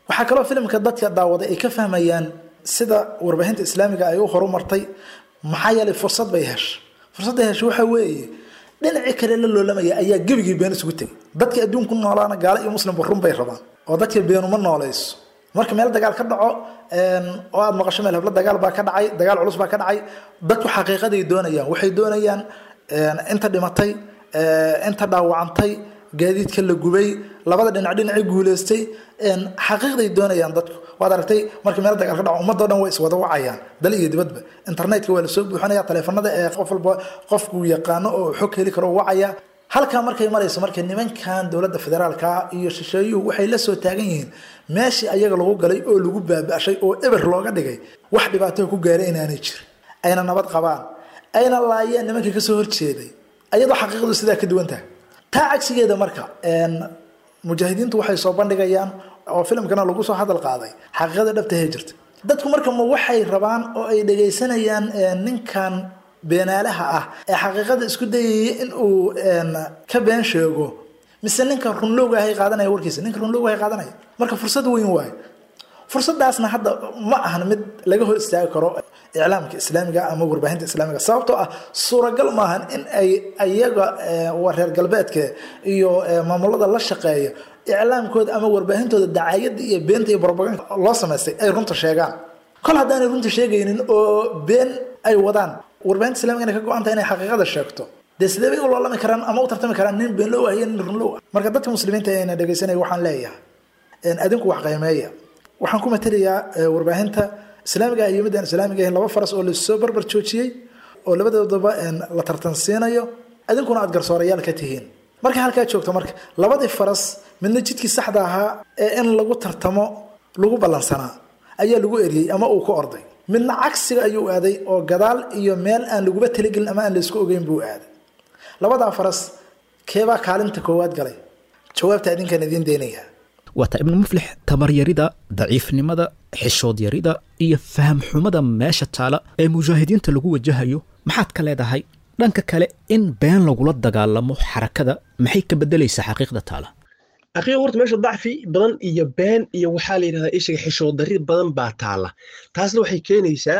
waxaa kaloo filimka dadka daawaday ay ka fahmayaan sida warbaahinta islaamiga ay u horumartay maxaa yeelay fursad bay heshay fursadda heshay waxaa weeye dhinacii kale la loolamaya ayaa gebigii been isugu tegay dadka adduunku noolaana gaalo iyo muslimba run bay rabaan oo dadka beenuma noolayso marka meel dagaal ka dhaco oo aad maqasho meel hablo dagaal baa ka dhacay dagaal culus baa ka dhacay dadku xaqiiqaday doonayaan waxay doonayaan inta dhimatay inta dhaawacantay gaadiidka la gubay labada dhinac dhinacii guuleystay xaqiiqday doonayaan dadku waad aragtay marka meel dagaal ka dhaco ummadoo dhan way iswada wacayaan dal iyo dibadba internetka waa lasoo buuxinaya taleefanada ee qof walba qofku yaqaano oo xog heli karo wacaya halkaa markay marayso marka nimankan dowladda federaalka iyo shisheeyuhu waxay la soo taagan yihiin meeshii ayaga lagu galay oo lagu baaba'shay oo eber looga dhigay wax dhibaato ku gaaray inaanay jirin ayna nabad qabaan ayna laayeen nimankii kasoo horjeeday ayadoo xaqiiqdu sidaa ka duwan tahay taa cagsigeeda marka mujaahidiintu waxay soo bandhigayaan oo filimkana lagu soo hadal qaaday xaqiiqada dhabtahee jirta dadku marka ma waxay rabaan oo ay dhagaysanayaan ninkan beenaalaha ah ee xaqiiqada isku dayaya in uu ka been sheego mise ninka runlowga ahay qaadanaya warkiisa ninka runlowga ahay qaadanaya marka fursad weyn waaye fursadaasna hadda ma ahan mid laga hor istaagi karo iclaamka islaamiga ama warbaahinta islaamiga sababtoo ah suuragal maahan in ay ayaga reer galbeedka iyo maamulada la shaqeeya iclaamkooda ama warbaahintooda dacaayada iyo beenta iyo brobaganda loo samaystay ay runta sheegaan kol haddaanay runta sheegaynin oo been ay wadaan warbaahinta islamiga inay ka go-anta inay xaqiiqada sheegto dee sidee bay u loolami karaan ama u tartami karaan nin beenlow ah iyo nin runlow ah marka dadka muslimiinta ayna dhegaysanaya waxaan leeyahay adinku wax qiimeeya waxaan ku matelayaa warbaahinta islaamiga iyo midaan islaamiga ahayn laba faras oo lasoo barbar joojiyey oo labadoodaba la tartansiinayo adinkuna aad garsoorayaal ka tihiin marka halkaa joogto marka labadii faras midna jidkii saxda ahaa ee in lagu tartamo lagu ballansanaa ayaa lagu eriyey ama uu ka orday midna cagsiga ayuu aaday oo gadaal iyo meel aan laguba talagelin ama aan laysku ogeyn buu aaday labadaa faras keebaa kaalinta koowaad galay jawaabta adinkaan idiin deynaya waata ibnu muflix tabaryarida daciifnimada xishood yarida iyo fahamxumada meesha taala ee mujaahidiinta lagu wajahayo maxaad ka leedahay dhanka kale in been lagula dagaalamo xarakada maxay ka bedelaysaa xaqiiqda taala aqiiqa horta meesha dacfi badan iyo been iyo waxaa la yidhahdaa ishaga xishood darri badan baa taala taasna waxay keenaysaa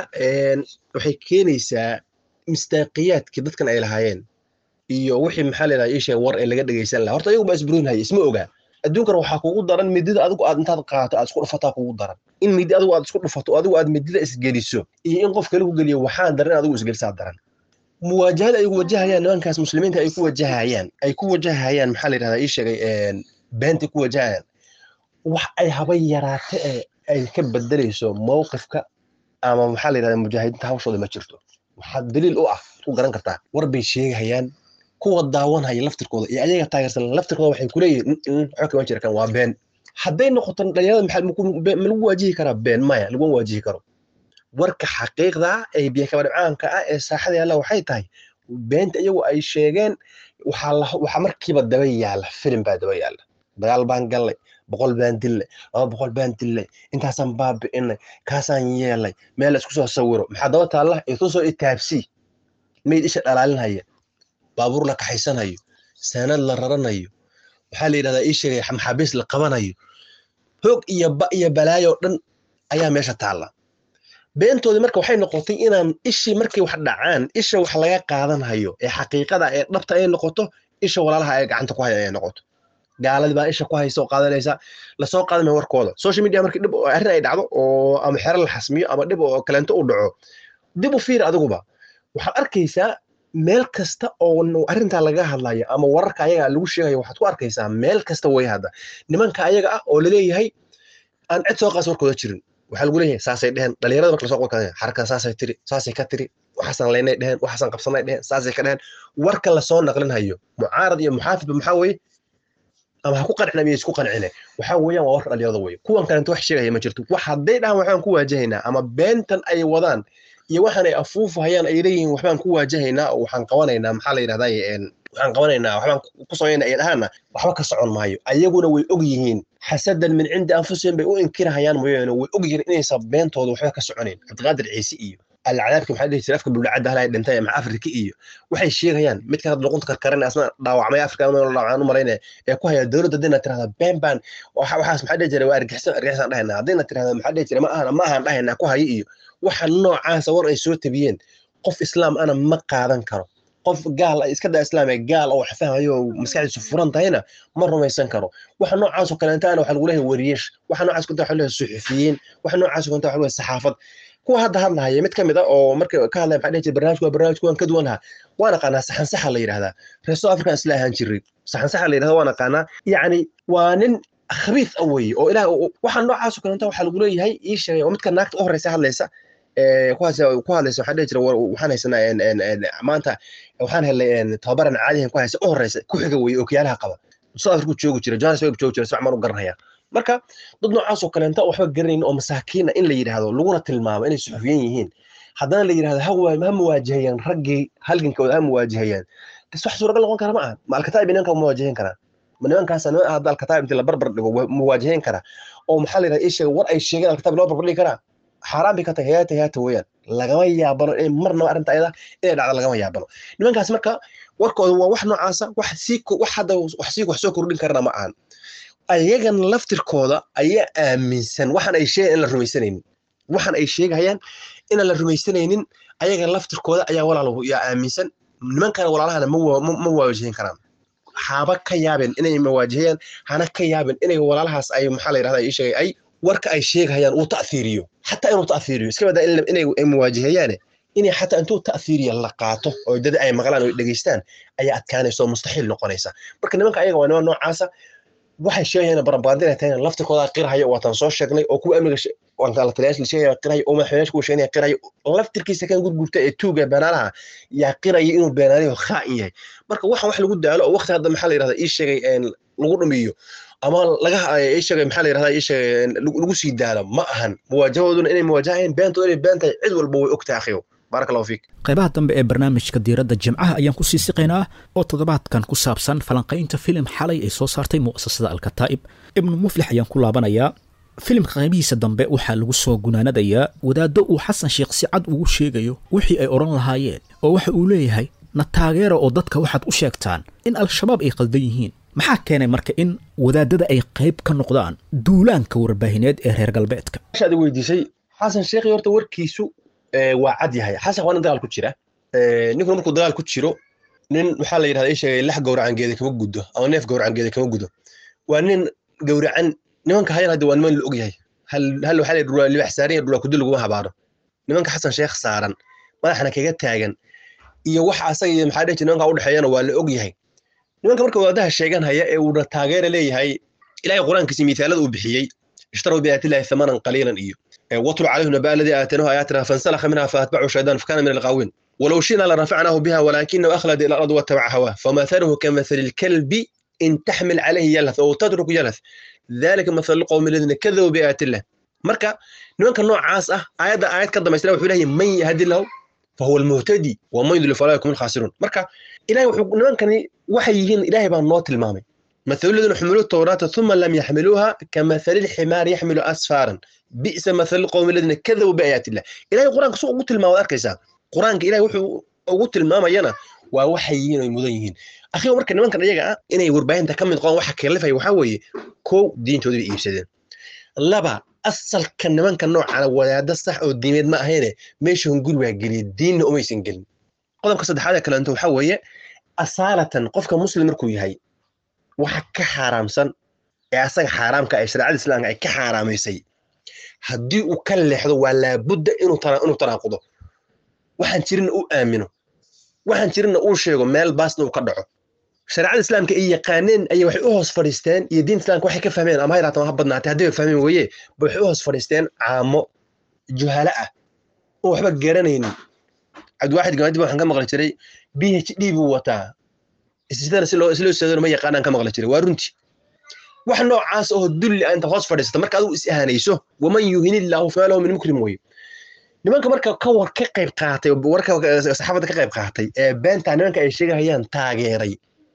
waxay keenaysaa mistaaqiyaadkii dadkan ay lahaayeen iyo wixii maxaa la yidhahdaa ishaga war ee laga dhegaysan lahaa horta ayagu baa isburinhaya isma ogaa adduunkana waxaa kugu daran midida adigu aad intaad qaato aad isku dhufataa kugu daran in midi adigu aad isku dhufato adigu aad midida isgeliso iyo in qof kale ku geliyo waxaan daran in adigu isgelisaa daran muwaajahada ay wajahayaan nimankaas muslimiinta ay ku wajahayaan ay ku wajahayaan maxaa la yidhahdaa ii sheegay beentay ku wajahayaan wax ay haba yaraate ee ay ka bedelayso mowqifka ama maxaa la yidhahdaa mujaahidiinta hawshooda ma jirto waxaa daliil u ah ku garan kartaa war bay sheegayaan kuwa daawanhaya laftirkooda iyo ayaga taageersan laftirkooda waxay kuleeyihin waxba kama jira kan waa been hadday noqoto dhalinyarada maxaa ma lagu waajihi karaa been maya laguma waajihi karo warka xaqiiqda ee biyakaba dhibcaanka ah ee saaxada yaalla waxay tahay beenta iyagu ay sheegeen waxaa markiiba daba yaalla filim baa daba yaalla dagaal baan gallay boqol baan dillay laba boqol baan dillay intaasaan baabi'inay kaasaan yeelay meel la isku soo sawiro maxaa daba taalla itusoo itaabsii mayd isha dhalaalinhaya baabuur la kaxaysanayo saanad la raranayo waxaa la yidhahdaa ii sheegay maxaabiis la qabanayo hoog iyo ba iyo balaayo dhan ayaa meesha taalla beentoodii marka waxay noqotay inaan ishii markay wax dhacaan isha wax laga qaadanhayo ee xaqiiqada ee dhabta ay noqoto isha walaalaha ay gacanta ku haya ay noqoto gaaladii baa isha ku haysa oo qaadanaysa lasoo qaadamaya warkooda social media markii dhib arrin ay dhacdo oo ama xero la xasmiyo ama dhib oo kaleento u dhaco dib u fiir adiguba waxaad arkaysaa meel kasta oo arrintaa laga hadlayo ama wararka ayaga lagu sheegayo waxaad ku arkaysaa meel kasta way hadda nimanka ayaga ah oo laleeyahay aan cid soo qaas warkooda jirin waxaa lagu leeyahay saasay dheheen dhalinyarada marka lasoo qorka xarakada saasay tiri saasay ka tiri waxaasan leynay dheheen waxaasan qabsanay dheheen saasay ka dheheen warka lasoo naqlinhayo mucaarad iyo muxaafidba maxaa weeye ama ha ku qancin ama isku qancine waxaa weeyaan waa warka dhalinyarada weye kuwan kalenta wax sheegaya ma jirto wax hadday dhahan waxbaan ku waajahaynaa ama beentan ay wadaan iyo waxaan ay afuufahayaan ay leeyihiin waxbaan ku waajahaynaa oo waxaan qabanaynaa maxaa la yidhahdaa waxaan qabanaynaa waxbaan ku samaynaa ay dhahaana waxba ka socon maayo ayaguna way og yihiin xasadan min cindi anfusihim bay u inkirahayaan mooyaane way og yihiin inaysan beentooda waxba ka soconayn cabdiqaadir ciise iyo alcadaabki maxaa dhihi jiray afka buldhacadda halay dhintay maxa afrika iyo waxay sheegayaan midkan hadda luqunta karkaran asna dhaawacmay afrika dhaawacaan u malaynaya ee ku haya dowladda haddayna tirahda been baan waxaas maxaa dhihi jiray waa argixisaan argixisaan dhahayna haddayna tirahda maxaa dhihi jiray ma ahan ma ahan dhahayna ku haya iyo waxa noocaasa war ay soo tabiyeen qof islaam ana ma qaadan karo qof gaal iska daa islaamee gaal oo wax fahmayo oo maskaxdiisu furan tahayna ma rumaysan karo waxa noocaasoo kaleentaana waxa lagu leeyahay wariyeesh waxa noocaas kunta waxa leeyahay suxufiyiin waxa noocaas kunta waxa leeyahay saxaafad kuwa hadda hadlahaya mid ka mid ah oo marka ka hadlaya maxaa dhihi jiray barnaamijku waa barnaamijku waan ka duwan lahaa waa naqaanaa saxan saxa la yidhahdaa reer south african isla ahaan jiray saxan saxa la yidhahdaa waa naqaanaa yacni waa nin khabiis ah weeye oo ilaah waxa noocaasoo kaleenta waxaa lagu leeyahay ii sheegay oo midka naagta u horeysa hadlaysa kuwaas ku hadlaysa waxaa dhihi jira waxaan haysanaa maanta waxaan helay tababaran caadihan ku haysa u horeysa ku xiga weeye ookiyaalaha qaba south africa joogi jira johannesburg joogi jira sacmaan u garanaya marka dad noocaasoo kaleenta waxba garanayn oo masaakiina in la yidhaahdo laguna tilmaamo inay suxufiyan yihiin haddana la yidhahdo ha muwaajahayaan raggii halgankooda ha muwaajahayaan bas wax suuragal noqon kara ma aha ma alkataa'ib nimanka muwaajahayn karaa ma nimankaasa niman hadda alkataa'ib intii la barbar dhigo muwaajahayn karaa oo maxaa la yidhahda ii sheega war ay sheegeen alkataa'ib loo barbar dhigi karaa xaaraan bay ka tahay hayaata hayaata weeyaan lagama yaabano in marnaba arrinta ayada inay dhacdo lagama yaabano nimankaas marka warkooda waa wax noocaasa wax sii wax hadda wax sii wax soo kordhin karana ma ahan ayagan laftirkooda ayaa aaminsan waxaan ay sheegayan in la rumaysanaynin waxaan ay sheegayaan inaan la rumaysanaynin ayaga laftirkooda ayaa walaal yaa aaminsan nimankana walaalahana ma waajihin karaan haba ka yaabeen inay mawaajihayaan hana ka yaabeen inay walaalahaas ay maxaa la yidhahda ii sheegay ay warka ay sheegayaan uu ta'fiiriyo xataa inuu ta'fiiriyo iska badaa inay muwaajihayaane inay xataa intuu ta'fiiriya la qaato oo dad ay maqlaan oo dhegeystaan ayaa adkaanaysa oo mustaxiil noqonaysa marka nimanka ayaga waa niman noocaasa waxay sheegayaan baranbaandina tahay laftirkooda qirhaya waataan soo sheegnay oo kuwa amniga la taliyaasha la sheegaya qirhaya oo madaxweynaha kuwa sheegnaya qirhaya laftirkiisa kan gurgurta ee tuuga beenaalaha yaa qiraya inuu beenaalayo khaa'in yahay marka waxaan wax lagu daalo oo waqti hadda maxaa la yidhahda ii sheegay lagu dhumiyo ama laga ii sheegay maxaa la yidhahda ii sheegay lagu sii daalo ma ahan muwaajahooduna inay muwaajahayeen beentooda inay been tahay cid walba way ogtahay akhiyo baarak allahu fiik qaybaha dambe ee barnaamijka diiradda jimcaha ayaan ku sii siqaynaa oo toddobaadkan ku saabsan falanqaynta filim xalay ay soo saartay mu'asasada alkataa'ib ibnu muflix ayaan ku laabanayaa filimka qaybihiisa dambe waxaa lagu soo gunaanadayaa wadaaddo uu xasan sheekh si cad ugu sheegayo wixii ay odhan lahaayeen oo waxa uu leeyahay na taageera oo dadka waxaad u sheegtaan in al-shabaab ay qaldan yihiin maxaa keenay marka in wadaadada ay qayb ka noqdaan duulaanka warbaahineed ee reer galbeedka aad weydiisay xasan sheekhi horta warkiisu waa cad yahay xasan waa nin dagaal ku jira ninkuna markuu dagaal ku jiro nin waxaa la yidhahda ii sheegay lax gowracangeeda kama guddo ama neef gowracangeeda kama guddo waa nin gowracan nimanka hayan hadda waa niman la og yahay hal waxaa la dhulaa libax saaran iyo dhulaa kuddi laguma habaaro nimanka xasan sheekh saaran madaxna kaga taagan iyo waxa asaga iyo maxaa dhihi jira nimanka u dhexeeyana waa la og yahay nimanka marka wadaadaha sheeganhaya ee uuna taageera leeyahay ilahay qur-aankiisi miithaalada uu bixiyey ishtaruu biaayatillahi thamanan qaliilan iyo watlu calayhim nabaa aladii aataynahu aayaatina fansalakha minha faatbacu shaydaan fakana min alqaawin ولو شئنا لرفعناه بها ولكنه أخلد إلى الأرض واتبع هواه فمثله كمثل الكلب إن تحمل عليه يلث أو تترك يلث ذلك مثل القوم الذين كذبوا بآيات الله مركا نوانك النوع عاس أه آيات آيات كذا ما يسلم وحوله من يهدي له فهو المهتدي ومن يضل فلا يكون الخاسرون مركا إلهي نوانك وحيين إلهي بان نوت المامي مثل الذين حملوا التوراة ثم لم يحملوها كمثل الحمار يحمل أسفارا بئس مثل القوم الذين كذبوا بآيات الله إلهي القرآن سوق قلت الماء أركيسا qur-aanka ilahay wuxuu ugu tilmaamayana waa waxay yihiin oy mudan yihiin akhiiba marka nimankan iyaga ah inay warbaahinta ka mid qoon waxa kalifaya waxaa weeye kow diintooda bay iibsadeen laba asalka nimanka noocana wadaada sax oo diimeed ma ahayne meesha hunguri waa geliyey diinna umaysan gelin qodobka saddexaad ee kaleento waxaa weeye asaalatan qofka muslim markuu yahay waxa ka xaaraamsan ee asaga xaaraamka ee shareecada islaamka ay ka xaaraamaysay haddii uu ka leexdo waa laabudda inuu tanaaqudo waxaan jirinna uu aamino waxaan jirinna uu sheego meel baasna uu ka dhaco shareecada islaamka ay yaqaaneen ayay waxay u hoos fadhiisteen iyo diinta islaamka waxay ka fahmeen ama ha yaraatama ha badnaatay haddii bay fahmeen weeye ba waxay u hoos fadhiisteen caamo juhalo ah oo waxba garanaynin cabdiwaaxid gamadib waxaan ka maqli jiray b h d buu wataa sidana si loo isloo seedano ma yaqaanaan ka maqli jiray waa runtii wax noocaas oo dulli ah inta hoos fadhiisata marka adigu is ahanayso waman yuhin illaahu famaa lahu min mukrim weye nimanka marka ka war ka qayb qaatay warka saxaafadda ka qayb qaatay ee beenta nimanka ay sheegahayaan taageeray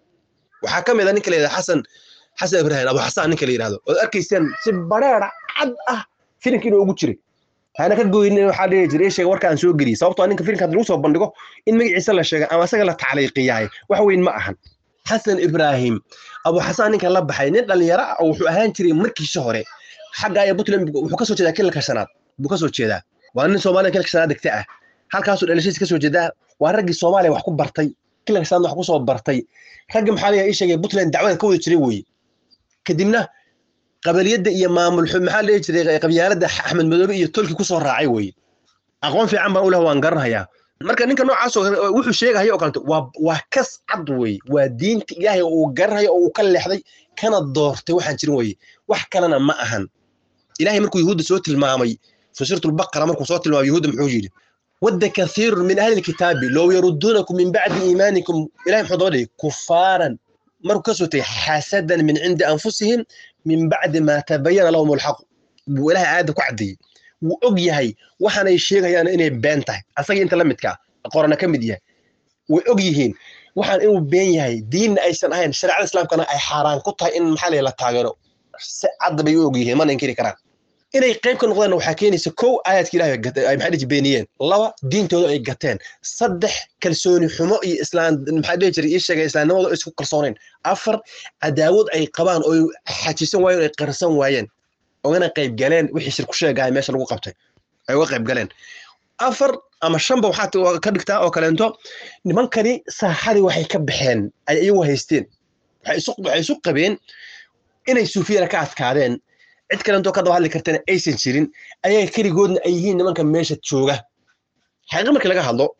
waxaa ka mid a ninka la yidhahdo xasan xasan ibraahim abu xasaan ninka la yidhahdo ood arkaysaan si bareera cad ah filimka inuu ugu jiray hana ka goynin waxaa dhihi jiray ii sheega warka aan soo geliyey sababtoo ninka filimka hadda lagu soo bandhigo in magaciisa la sheega ama asaga la tacliiqiyahay wax weyn ma ahan xasan ibraahim abu xasaan ninkan la baxay nin dhalinyaro ah oo wuxuu ahaan jiray markiisa hore xagga iyo puntland wuxuu kasoo jeedaa kilalka shanaad buu kasoo jeedaa waa nin soomaaliya kilalka shanaad degta ah halkaasuu dhalashadiisa kasoo jeedaa waa raggii soomaaliya wax ku bartay kilalka shanaad wax kusoo bartay ragga maxaa laga ii sheegay puntland dacwada ka wada jiray weye kadibna qabaliyadda iyo maamul maxaa dhihi jiray qabyaaladda axmed madoobe iyo tolki kusoo raacay weye aqoon fiican baan u leh waan garanayaa marka ninka noocaas oo wuxuu sheegaya oo kaleeto waa waa kas cad weye waa diinta ilaahay oo uu garanayo oo uu ka leexday kana doortay waxaan jirin weye wax kalena ma ahan ilaahay markuu yuhuudda soo tilmaamay fi suuratulbaqara markuu soo tilmaamay yuhuudda muxuu yidhi wadda kathiirun min ahli lkitaabi low yaruduunakum min bacdi iimaanikum ilahay muxuu daba dhigay kufaaran markuu kasoo tegay xasadan min cindi anfusihim min bacdi maa tabayana lahum alxaqu buu ilahay aayadda ku caddeeyey wuu og yahay waxaanay sheegayaan inay been tahay asagii inta la midkaa qorana ka mid yahay way og yihiin waxaan inuu been yahay diinna aysan ahayn shareecada islaamkana ay xaaraan ku tahay in maxaa la taageero si cadda bay u og yihiin mana inkiri karaan inay qayb ka noqdaan waxaa keenaysa kow aayadka ilahay ay maxaa dhihi beeniyeen laba diintooda ay gateen saddex kalsooni xumo iyo islaan maxaa dhihi jiray ii sheegay islaamnimada isku kalsoonayn afar cadaawad ay qabaan oo xajisan waayeen oo ay qarsan waayeen ogana qayb galeen wixii shir ku sheegahay meesha lagu qabtay ay uga qayb galeen afar ama shanba waxaa ka dhigtaa oo kaleento nimankani saaxadii waxay ka baxeen ay iyagu haysteen waxay isu qabeen inay suufiyada ka adkaadeen cid kalentoo ka daba hadli kartana aysan jirin ayaga keligoodna ay yihiin nimanka meesha jooga xaqiiqa markii laga hadlo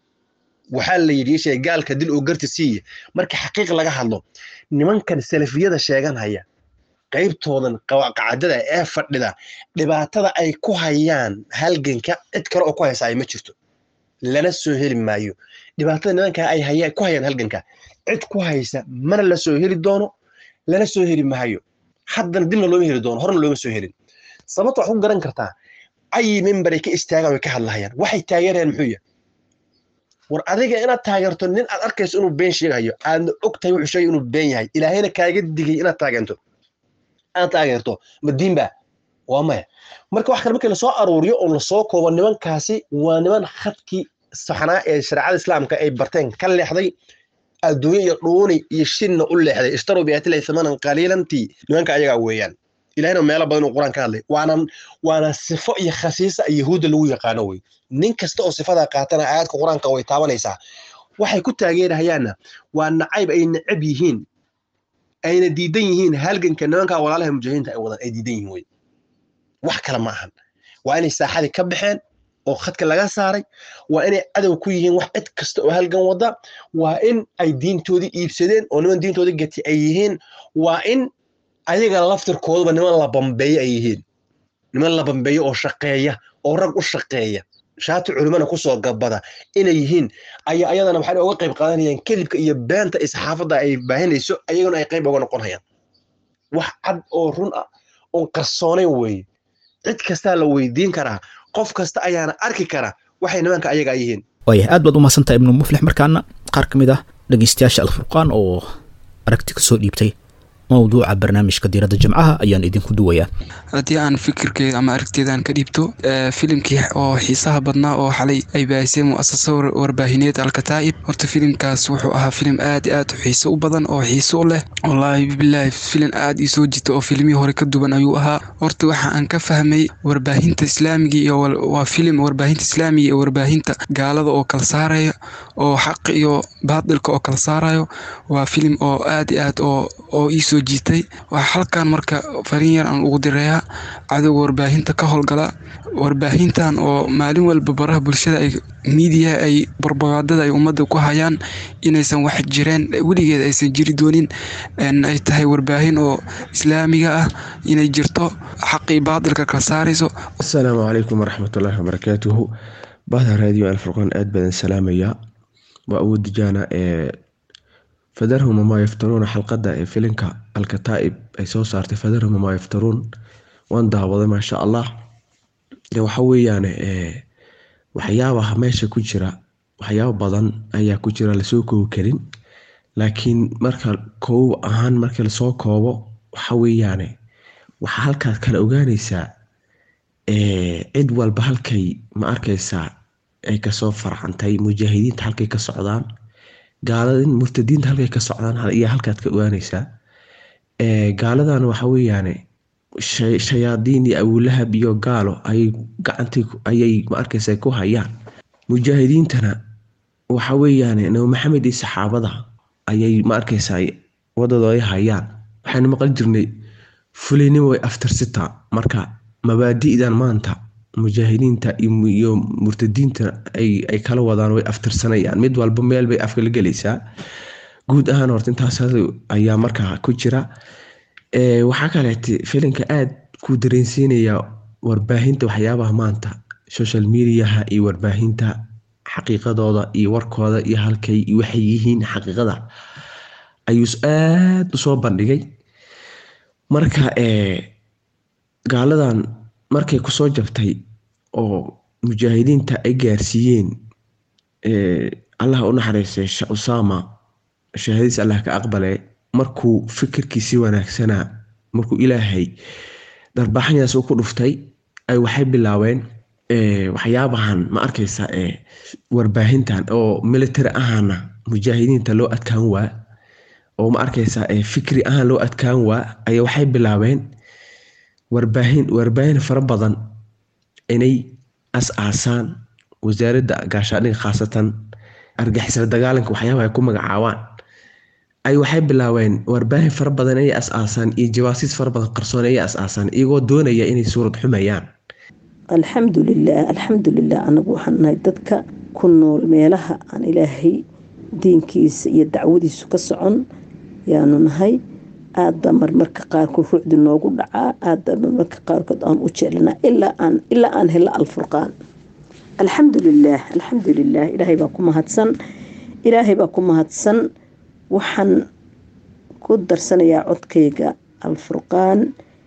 waxaa la yidhi sheeg gaalka dil oo garti siiya marka xaqiiq laga hadlo nimankan salafiyada sheeganhaya qaybtoodan qacadada ee fadhida dhibaatada ay ku hayaan halganka cid kale oo ku haysa ay ma jirto lana soo heli maayo dhibaatada nimanka ay haya ku hayaan halganka cid ku haysa mana la soo heli doono lana soo heli maayo haddana dibna looma heli doono horna looma soo helin sababta waxu garan kartaa ayi mimbaray ka istaagaan way ka hadlahayaan waxay taageerayaan muxuu yahay war adiga inaad taageerto nin aad arkayso inuu been sheegayo aadna og tahay wuxuu sheegay inuu been yahay ilaahayna kaaga digay inaad taageerto aad taageerto ma diinba waa maya marka wax kale markii lasoo aruuriyo oo lasoo koobo nimankaasi waa niman khadkii saxnaa ee shareecada islaamka ay barteen ka leexday adduunye iyo dhuuni iyo shinna u leexday ishtaruu biaatilahi thamanan qaliilantii nimanka ayagaa weeyaan ilahina meelo badan uu quraan ka hadlay waana waana sifo iyo khasiisa yahuudda lagu yaqaano wey nin kasta oo sifadaa qaatana aayadka qur-aanka way taabanaysaa waxay ku taageerahayaanna waa nacayb ay necab yihiin ayna diidan yihiin halganka nimanka walaalaha mujaahidiinta ay wadaan ay diidan yihiin wey wax kale ma ahan waa inay saaxadii ka baxeen oo khadka laga saaray waa inay cadow ku yihiin wax cid kasta oo halgan wada waa in ay diintoodii iibsadeen oo niman diintoodii gati ay yihiin waa in ayaga laftirkooduba niman la bambeeyo ay yihiin niman la bambeeyo oo shaqeeya oo rag u shaqeeya shaati culimana kusoo gabada inay yihiin ayaa ayadana waxay uga qayb qaadanayaan kadibka iyo beenta iyo saxaafadda ay baahinayso ayaguna ay qayb uga noqonayaan wax cad oo run ah oon qarsoonayn weeye cid kastaa la weydiin karaa qof kasta ayaana arki kara waxay nimanka ayaga yihiin waaya aad baad u mahadsantahay ibnu muflix markaana qaar ka mid ah dhegeystayaasha alfurqaan oo aragti ka soo dhiibtay mawduuca barnaamijka diiradda jimcaha ayaan idinku duwayaa haddii aan fikirkeeda ama aragteedaan ka dhiibto filimkii oo xiisaha badnaa oo xalay ay baahisay mu'asasa warbaahineed alkataa'ib horta filimkaas wuxuu ahaa filim aad i aad u xiiso u badan oo xiiso u leh wallaahi bilaahi filim aad ii soo jita oo filimihii hore ka duwan ayuu ahaa horta waxa aan ka fahmay warbaahinta islaamiga iyo waa filim warbaahinta islaamiga iyo warbaahinta gaalada oo kala saaraya oo xaq iyo baadilka oo kala saarayo waa filim oo aad i aad oo oo ii soo jiitay waxaa halkan marka fariin yar aan ugu direeyaa cadowga warbaahinta ka howlgala warbaahintan oo maalin walba baraha bulshada ay miidiyaha ay barbagaadada ay ummadda ku hayaan inaysan wax jireen weligeed aysan jiri doonin ay tahay warbaahin oo islaamiga ah inay jirto xaqii baadilka kala saarayso asalaamu calaykum waraxmatullaahi wabarakaatuhu bahda raadiyo alfurqaan aad badan salaamaya waa awoodijaana ee fadarhum wamaa yaftaruuna xalqadda ee filinka alkataa'ib ay soo saartay fadarhum wamaa yaftaruun waan daawaday maasha allah waxa weeyaane waxyaabaha meesha ku jira waxyaaba badan ayaa ku jira lasoo koobi karin laakiin marka koob ahaan marka lasoo koobo waxa weeyaane waxaa halkaas kala ogaanaysaa cid walba halkay ma arkaysaa ay kasoo farcantay mujaahidiinta halkay ka socdaan gaaladin murtadiinta halkay ka socdaan iyo halkaad ka ogaanaysaa gaaladan waxa weeyaane shayaadiin iyo abulahab iyo gaalo ayay gacantii ayay ma arkaysa ku hayaan mujaahidiintana waxa weeyaan nabi maxamed iyo saxaabada ayay ma arkaysaa wadadooda hayaan waxaynu maqli jirnay fulinimo way aftarsitaa marka mabaadi'dan maanta mujaahidiinta iyo murtadiinta ay kala wadaan way aftirsanayaan mid walba meel bay afkala gelaysaa guud ahaan horta intaas ayaa markaa ku jira waxaa kaleete filinka aad ku dareensiinaya warbaahinta waxyaabaha maanta social mediaha iyo warbaahinta xaqiiqadooda iyo warkooda iyo halkay waxay yihiin xaqiiqada ayuu aad usoo bandhigay marka gaaladan markay kusoo jabtay oo mujaahidiinta ay gaarsiiyeen allah u naxariistay usama shahaadiis allah ka aqbale markuu fikirkiisi wanaagsanaa markuu ilaahay darbaaxanyaas uu ku dhuftay ay waxay bilaabeen waxyaabahan ma arkaysa warbaahintan oo military ahaana mujaahidiinta loo adkaan waa oo ma arkaysa fikri ahaan loo adkaan waa ayaa waxay bilaabeen warbaahin warbaahin fara badan inay as-aasaan wasaaradda gaashaadhiga khaasatan argixisla dagaalanka waxyaabaha ay ku magacaabaan ay waxay bilaabeen warbaahin fara badan inay as-aasaan iyo jawaasiis fara badan qarsoon inay as-aasaan iyagoo doonaya inay suurad xumayaan alxamdulilah alxamdulilah anagu waxaan nahay dadka ku nool meelaha aan ilaahay diinkiisa iyo dacwadiisu ka socon yaanu nahay aadbaa marmarka qaarkood ruucdi noogu dhacaa aadbaa marmarka qaarkood aan u jeelnaa ilaa aan helo alfurqaan alxamdulilaah alxamdulilah ilaahay baa ku mahadsan ilaahay baa ku mahadsan waxaan ku darsanayaa codkayga alfurqaan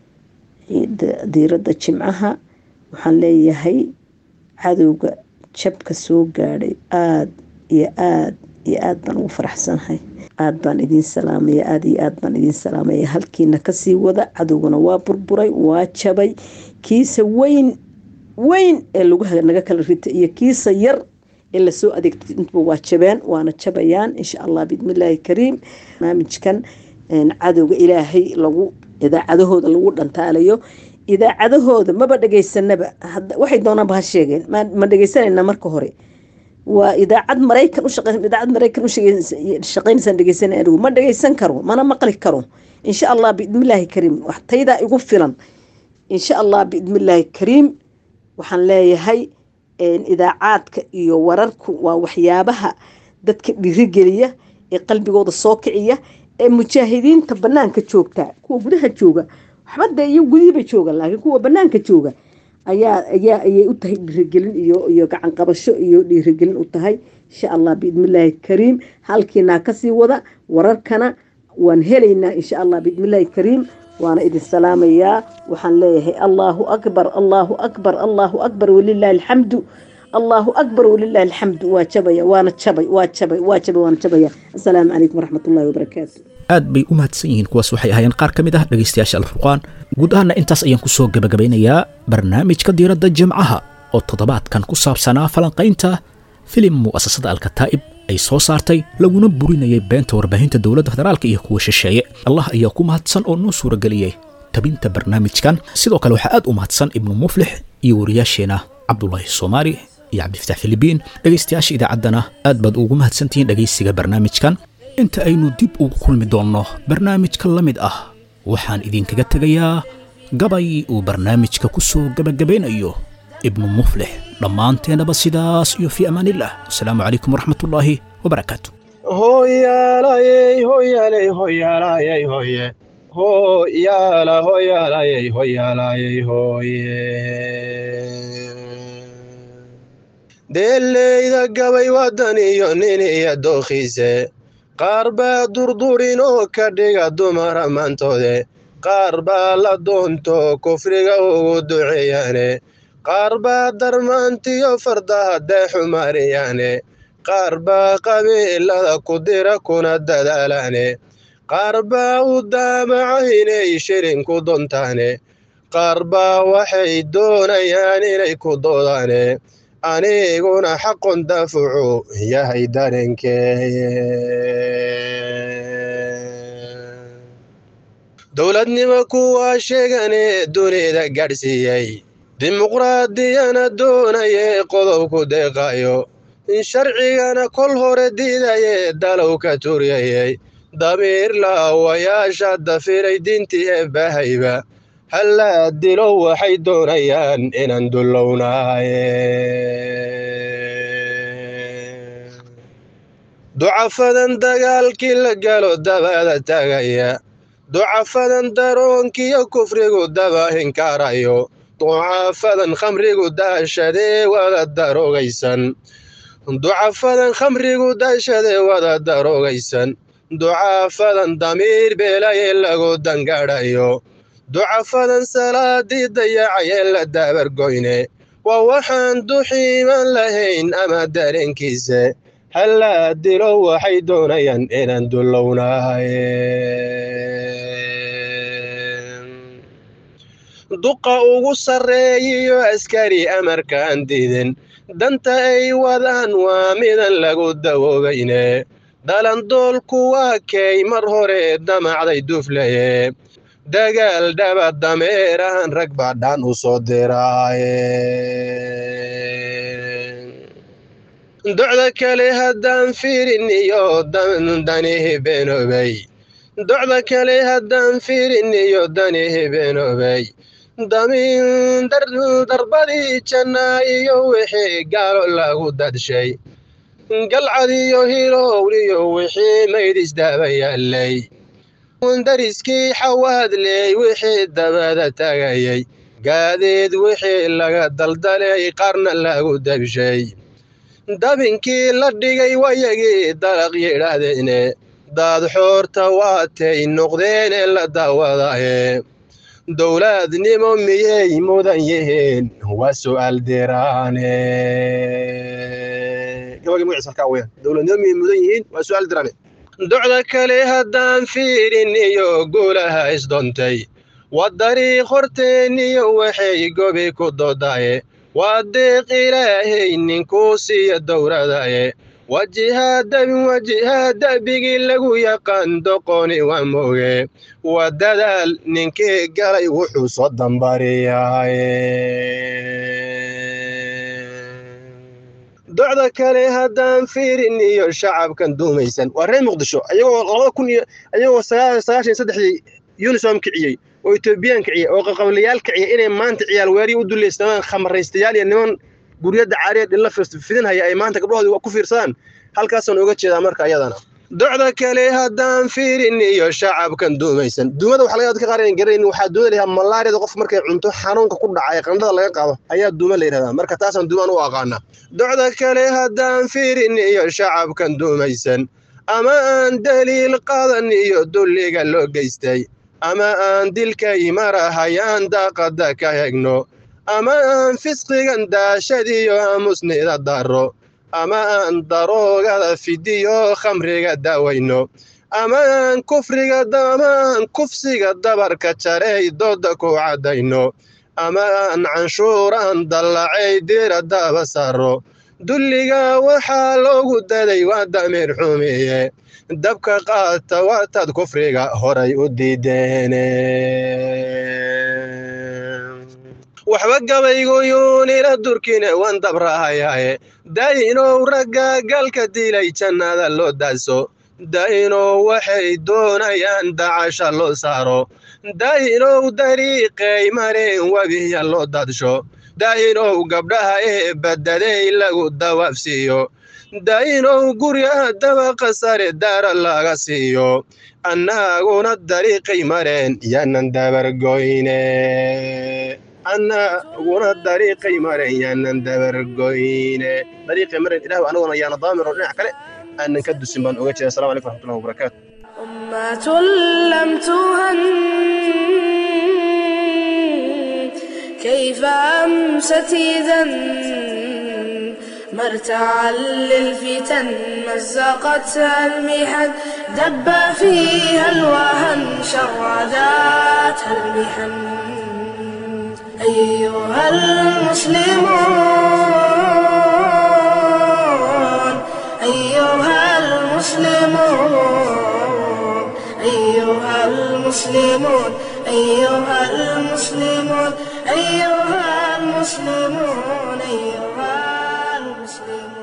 diiradda jimcaha waxaan leeyahay cadowga jabka soo gaadhay aada iyo aada iyo aada baan ugu faraxsanahay aada baan idiin salaamaya aada iyo aada baan idiin salaamaya halkiina kasii wada cadowgana waa burburay waa jabay kiisa weyn weyn ee lagu naga kala ritay iyo kiisa yar ee lasoo adeegtay intuba waa jabeen waana jabayaan insha allah biidnillaahi kariim barnaamijkan cadowga ilaahay lagu idaacadahooda lagu dhantaalayo idaacadahooda maba dhegeysanaba waxay doonaanba ha sheegeen ma dhegeysanayna marka hore waa idaacad maraykan idaacad maraykan ushaqeynaysaan dhegeysana anigu ma dhegeysan karo mana maqli karo insha allah biidnillaahi kariim wax taydaa igu filan insha allah biidnillaahi kariim waxaan leeyahay idaacaadka iyo wararku waa waxyaabaha dadka dhiirigeliya ee qalbigooda soo kiciya ee mujaahidiinta banaanka joogta kuwa gudaha jooga waxba dee iyo gudihiiba jooga laakiin kuwa banaanka jooga ayaa ayaa ayay u tahay dhiirigelin iyo iyo gacan qabasho iyo dhiirigelin u tahay insha allah biidnillaahi kariim halkiinaa kasii wada wararkana waan helaynaa insha allah biidnillaahi kariim waana idin salaamayaa waxaan leeyahay allaahu akbar allaahu akbar allaahu akbar walilaahi alxamdu allaahu akbar walilaahi alxamdu waa jabaya waana jabay waa jabay waa jabay waana jabaya assalaamu calaykum waraxmatullahi wabarakaatu aad bay u mahadsan yihiin kuwaas waxay ahaayeen qaar ka mid ah dhegaystayaasha alfurqaan guud ahaana intaas ayaan ku soo gebagabeynayaa barnaamijka diiradda jimcaha oo toddobaadkan ku saabsanaa falanqaynta filim mu'asasada alkataa'ib ay soo saartay laguna burinayay beenta warbaahinta dowladda federaalka iyo kuwa shisheeye allah ayaa ku mahadsan oo noo suurageliyey tabinta barnaamijkan sidoo kale waxaa aad u mahadsan ibnu muflix iyo wariyaasheenna cabdulaahi soomaali iyo cabdifataax filibiin dhegaystayaasha idaacaddana aad baad ugu mahadsantihiin dhegaysiga barnaamijkan inta aynu dib ugu kulmi doonno barnaamijka la mid ah waxaan idinkaga tegayaa gabay uu barnaamijka ku soo gebagabaynayo ibnu muflix dhammaanteennaba sidaas iyo fii amaanillah wasalaamu calaykum waraxmatullaahi wabarakaatu hoyaalayey hoyaaley hoyaalayey hoye hoyaala hoyaalayey hoyaalayey hoye deeleyda gabay wadan iyo nin iyo dookhiise qaar baa durdurin oo ka dhiga dumara maantoode qaar baa la doonto kufriga ugu duceeyaane qaar baa darmaantiyo fardaha deexumaariyaane qaar baa qabiilada ku dira kuna dadaalaane qaar baa u daamaca inay shirin ku dontaane qaar baa waxay doonayaan inay ku doodaane aniguna xaqon dafucu yahay darenkee dowladnimo kuwaa sheegane dunida gaadhsiiyey dimuqraadiyana doonaye qodobku deeqayo sharcigana kol hore diidaye dalow ka turyayey damiir laawayaasha dafiray diintii eebbahayba hallaa dilo waxay doonayaan inaan dulownaaye ducafadan dagaalkii la galo dabada tagaya ducafadan daroonkiyo kufrigu daba hinkaarayo ducafadan khamrigu daashadee wada daroogaysan ducafadan khamrigu daashadee wada daroogaysan ducafadan damiir beelaye lagu dangadhayo ducafadan salaadii dayacayee la daabargoyne waa waxaan duxiiman lahayn ama dareenkiisa hallaa dilo waxay doonayaan inaan dulownaaye duqa ugu sarreeyiyo askari amarkaan diidin danta ay wadaan waa midan lagu dawoobayne dhalandoolku waa kay mar hore damacday duflaye dagaal dhaba dameerahan rag baa dhaan u soo diraaye docda kale haddaan fiirin iyo danihi beenoobay docda kale haddaan fiirin iyo danihi beenoobay damin darbadii jannaa iyo wixii gaalo lagu dadshay galcad iyo hilowliyo wixii maydhisdaaba yaallay dariskii xawaadley wixii dabada tagayay gaadeed wixii laga daldalay qarna lagu dabshay dabinkii la dhigay wayagii dalaq yidhaahdeene daad xoorta waatay noqdeene la daawadaye dowlaadnimo miyay mudan yihiin waa su'aal diraane dowladnimo miyay mudan yihiin waa su'aal diraane docda kale haddaan fiirin iyo guulaha isdoontay waa dariiq horteeniyo waxay gobi ku doodaye waa deeq ilaahay ninkuu siiya dowradaye wajihaa da'bigii lagu yaqaan doqoni waa mooge waa dadaal ninkii galay wuxuu soo dambariyaye docda kale haddaan fiirin iyo shacabkan duumaysan waa reer muqdisho ayagoo labada kun iyo ayagoo sagaashan saddexdii unisom kiciyey oo etoobiyaan kiciya oo qaqablayaal kiciya inay maanta ciyaal weeriyi u dulaystamaan khamaraystayaal iyo niman guryada caariya dhilla fidinhaya ay maanta gabdhahoodii ku fiirsadaan halkaasaan uga jeedaa marka ayadana docda kale haddaan fiirin iyo shacabkan duumaysan duumada waxa laga ka qaran garayn waxaa duuma la yidhaha malaariyada qof markay cunto xanuunka ku dhaca ee qandhada laga qaado ayaa duuma la yidhahdaa marka taasaan duumaan u aqaana docda kale haddaan fiirin iyo shacabkan duumaysan ama aan daliil qadan iyo dulliga loo geystay ama aan dilkay marahayaan daaqada ka hegno ama aan fisqigan daashadiyo aamusnida daro ama aan daroogada fidiyo khamriga daawayno ama aan kufriga ama aan kufsiga dabarka jarey dooda ku caddayno ama aan canshuuraan dallacay diradaba saro dulliga waxaa loogu daday waa damiir xumiye dabka qaata waataad kufriga horay u diideene waxba gabayguyuunila durkine wan dabrahayaaye daa'inow ragga galka dilay jannada loo daaso daa'inow waxay doonayaan dacasha loo saaro daa'inow dariiqay mareen webiya loo dadsho daa'inow gabdhaha ee baddaday lagu dawaafsiiyo daa'inow guryaha dabaqa sare daara laga siiyo annaguna dariiqay mareen yaanan dabargoyne annaguna dariiqay mareen yaanan dabargoyne dariiqay mareen ilahu anaguna yaana daamiro dhinac kale aanan ka dusin baan oga jeeda assalamu alaikum raxmatullahi wabarakaatu أمة لم تهن كيف أمست إذا مرتعا للفتن مزقتها المحن دب فيها الوهن شرداتها المحن أيها المسلمون أيها المسلمون أيها المسلمون أيها المسلمون أيها المسلمون أيها المسلمون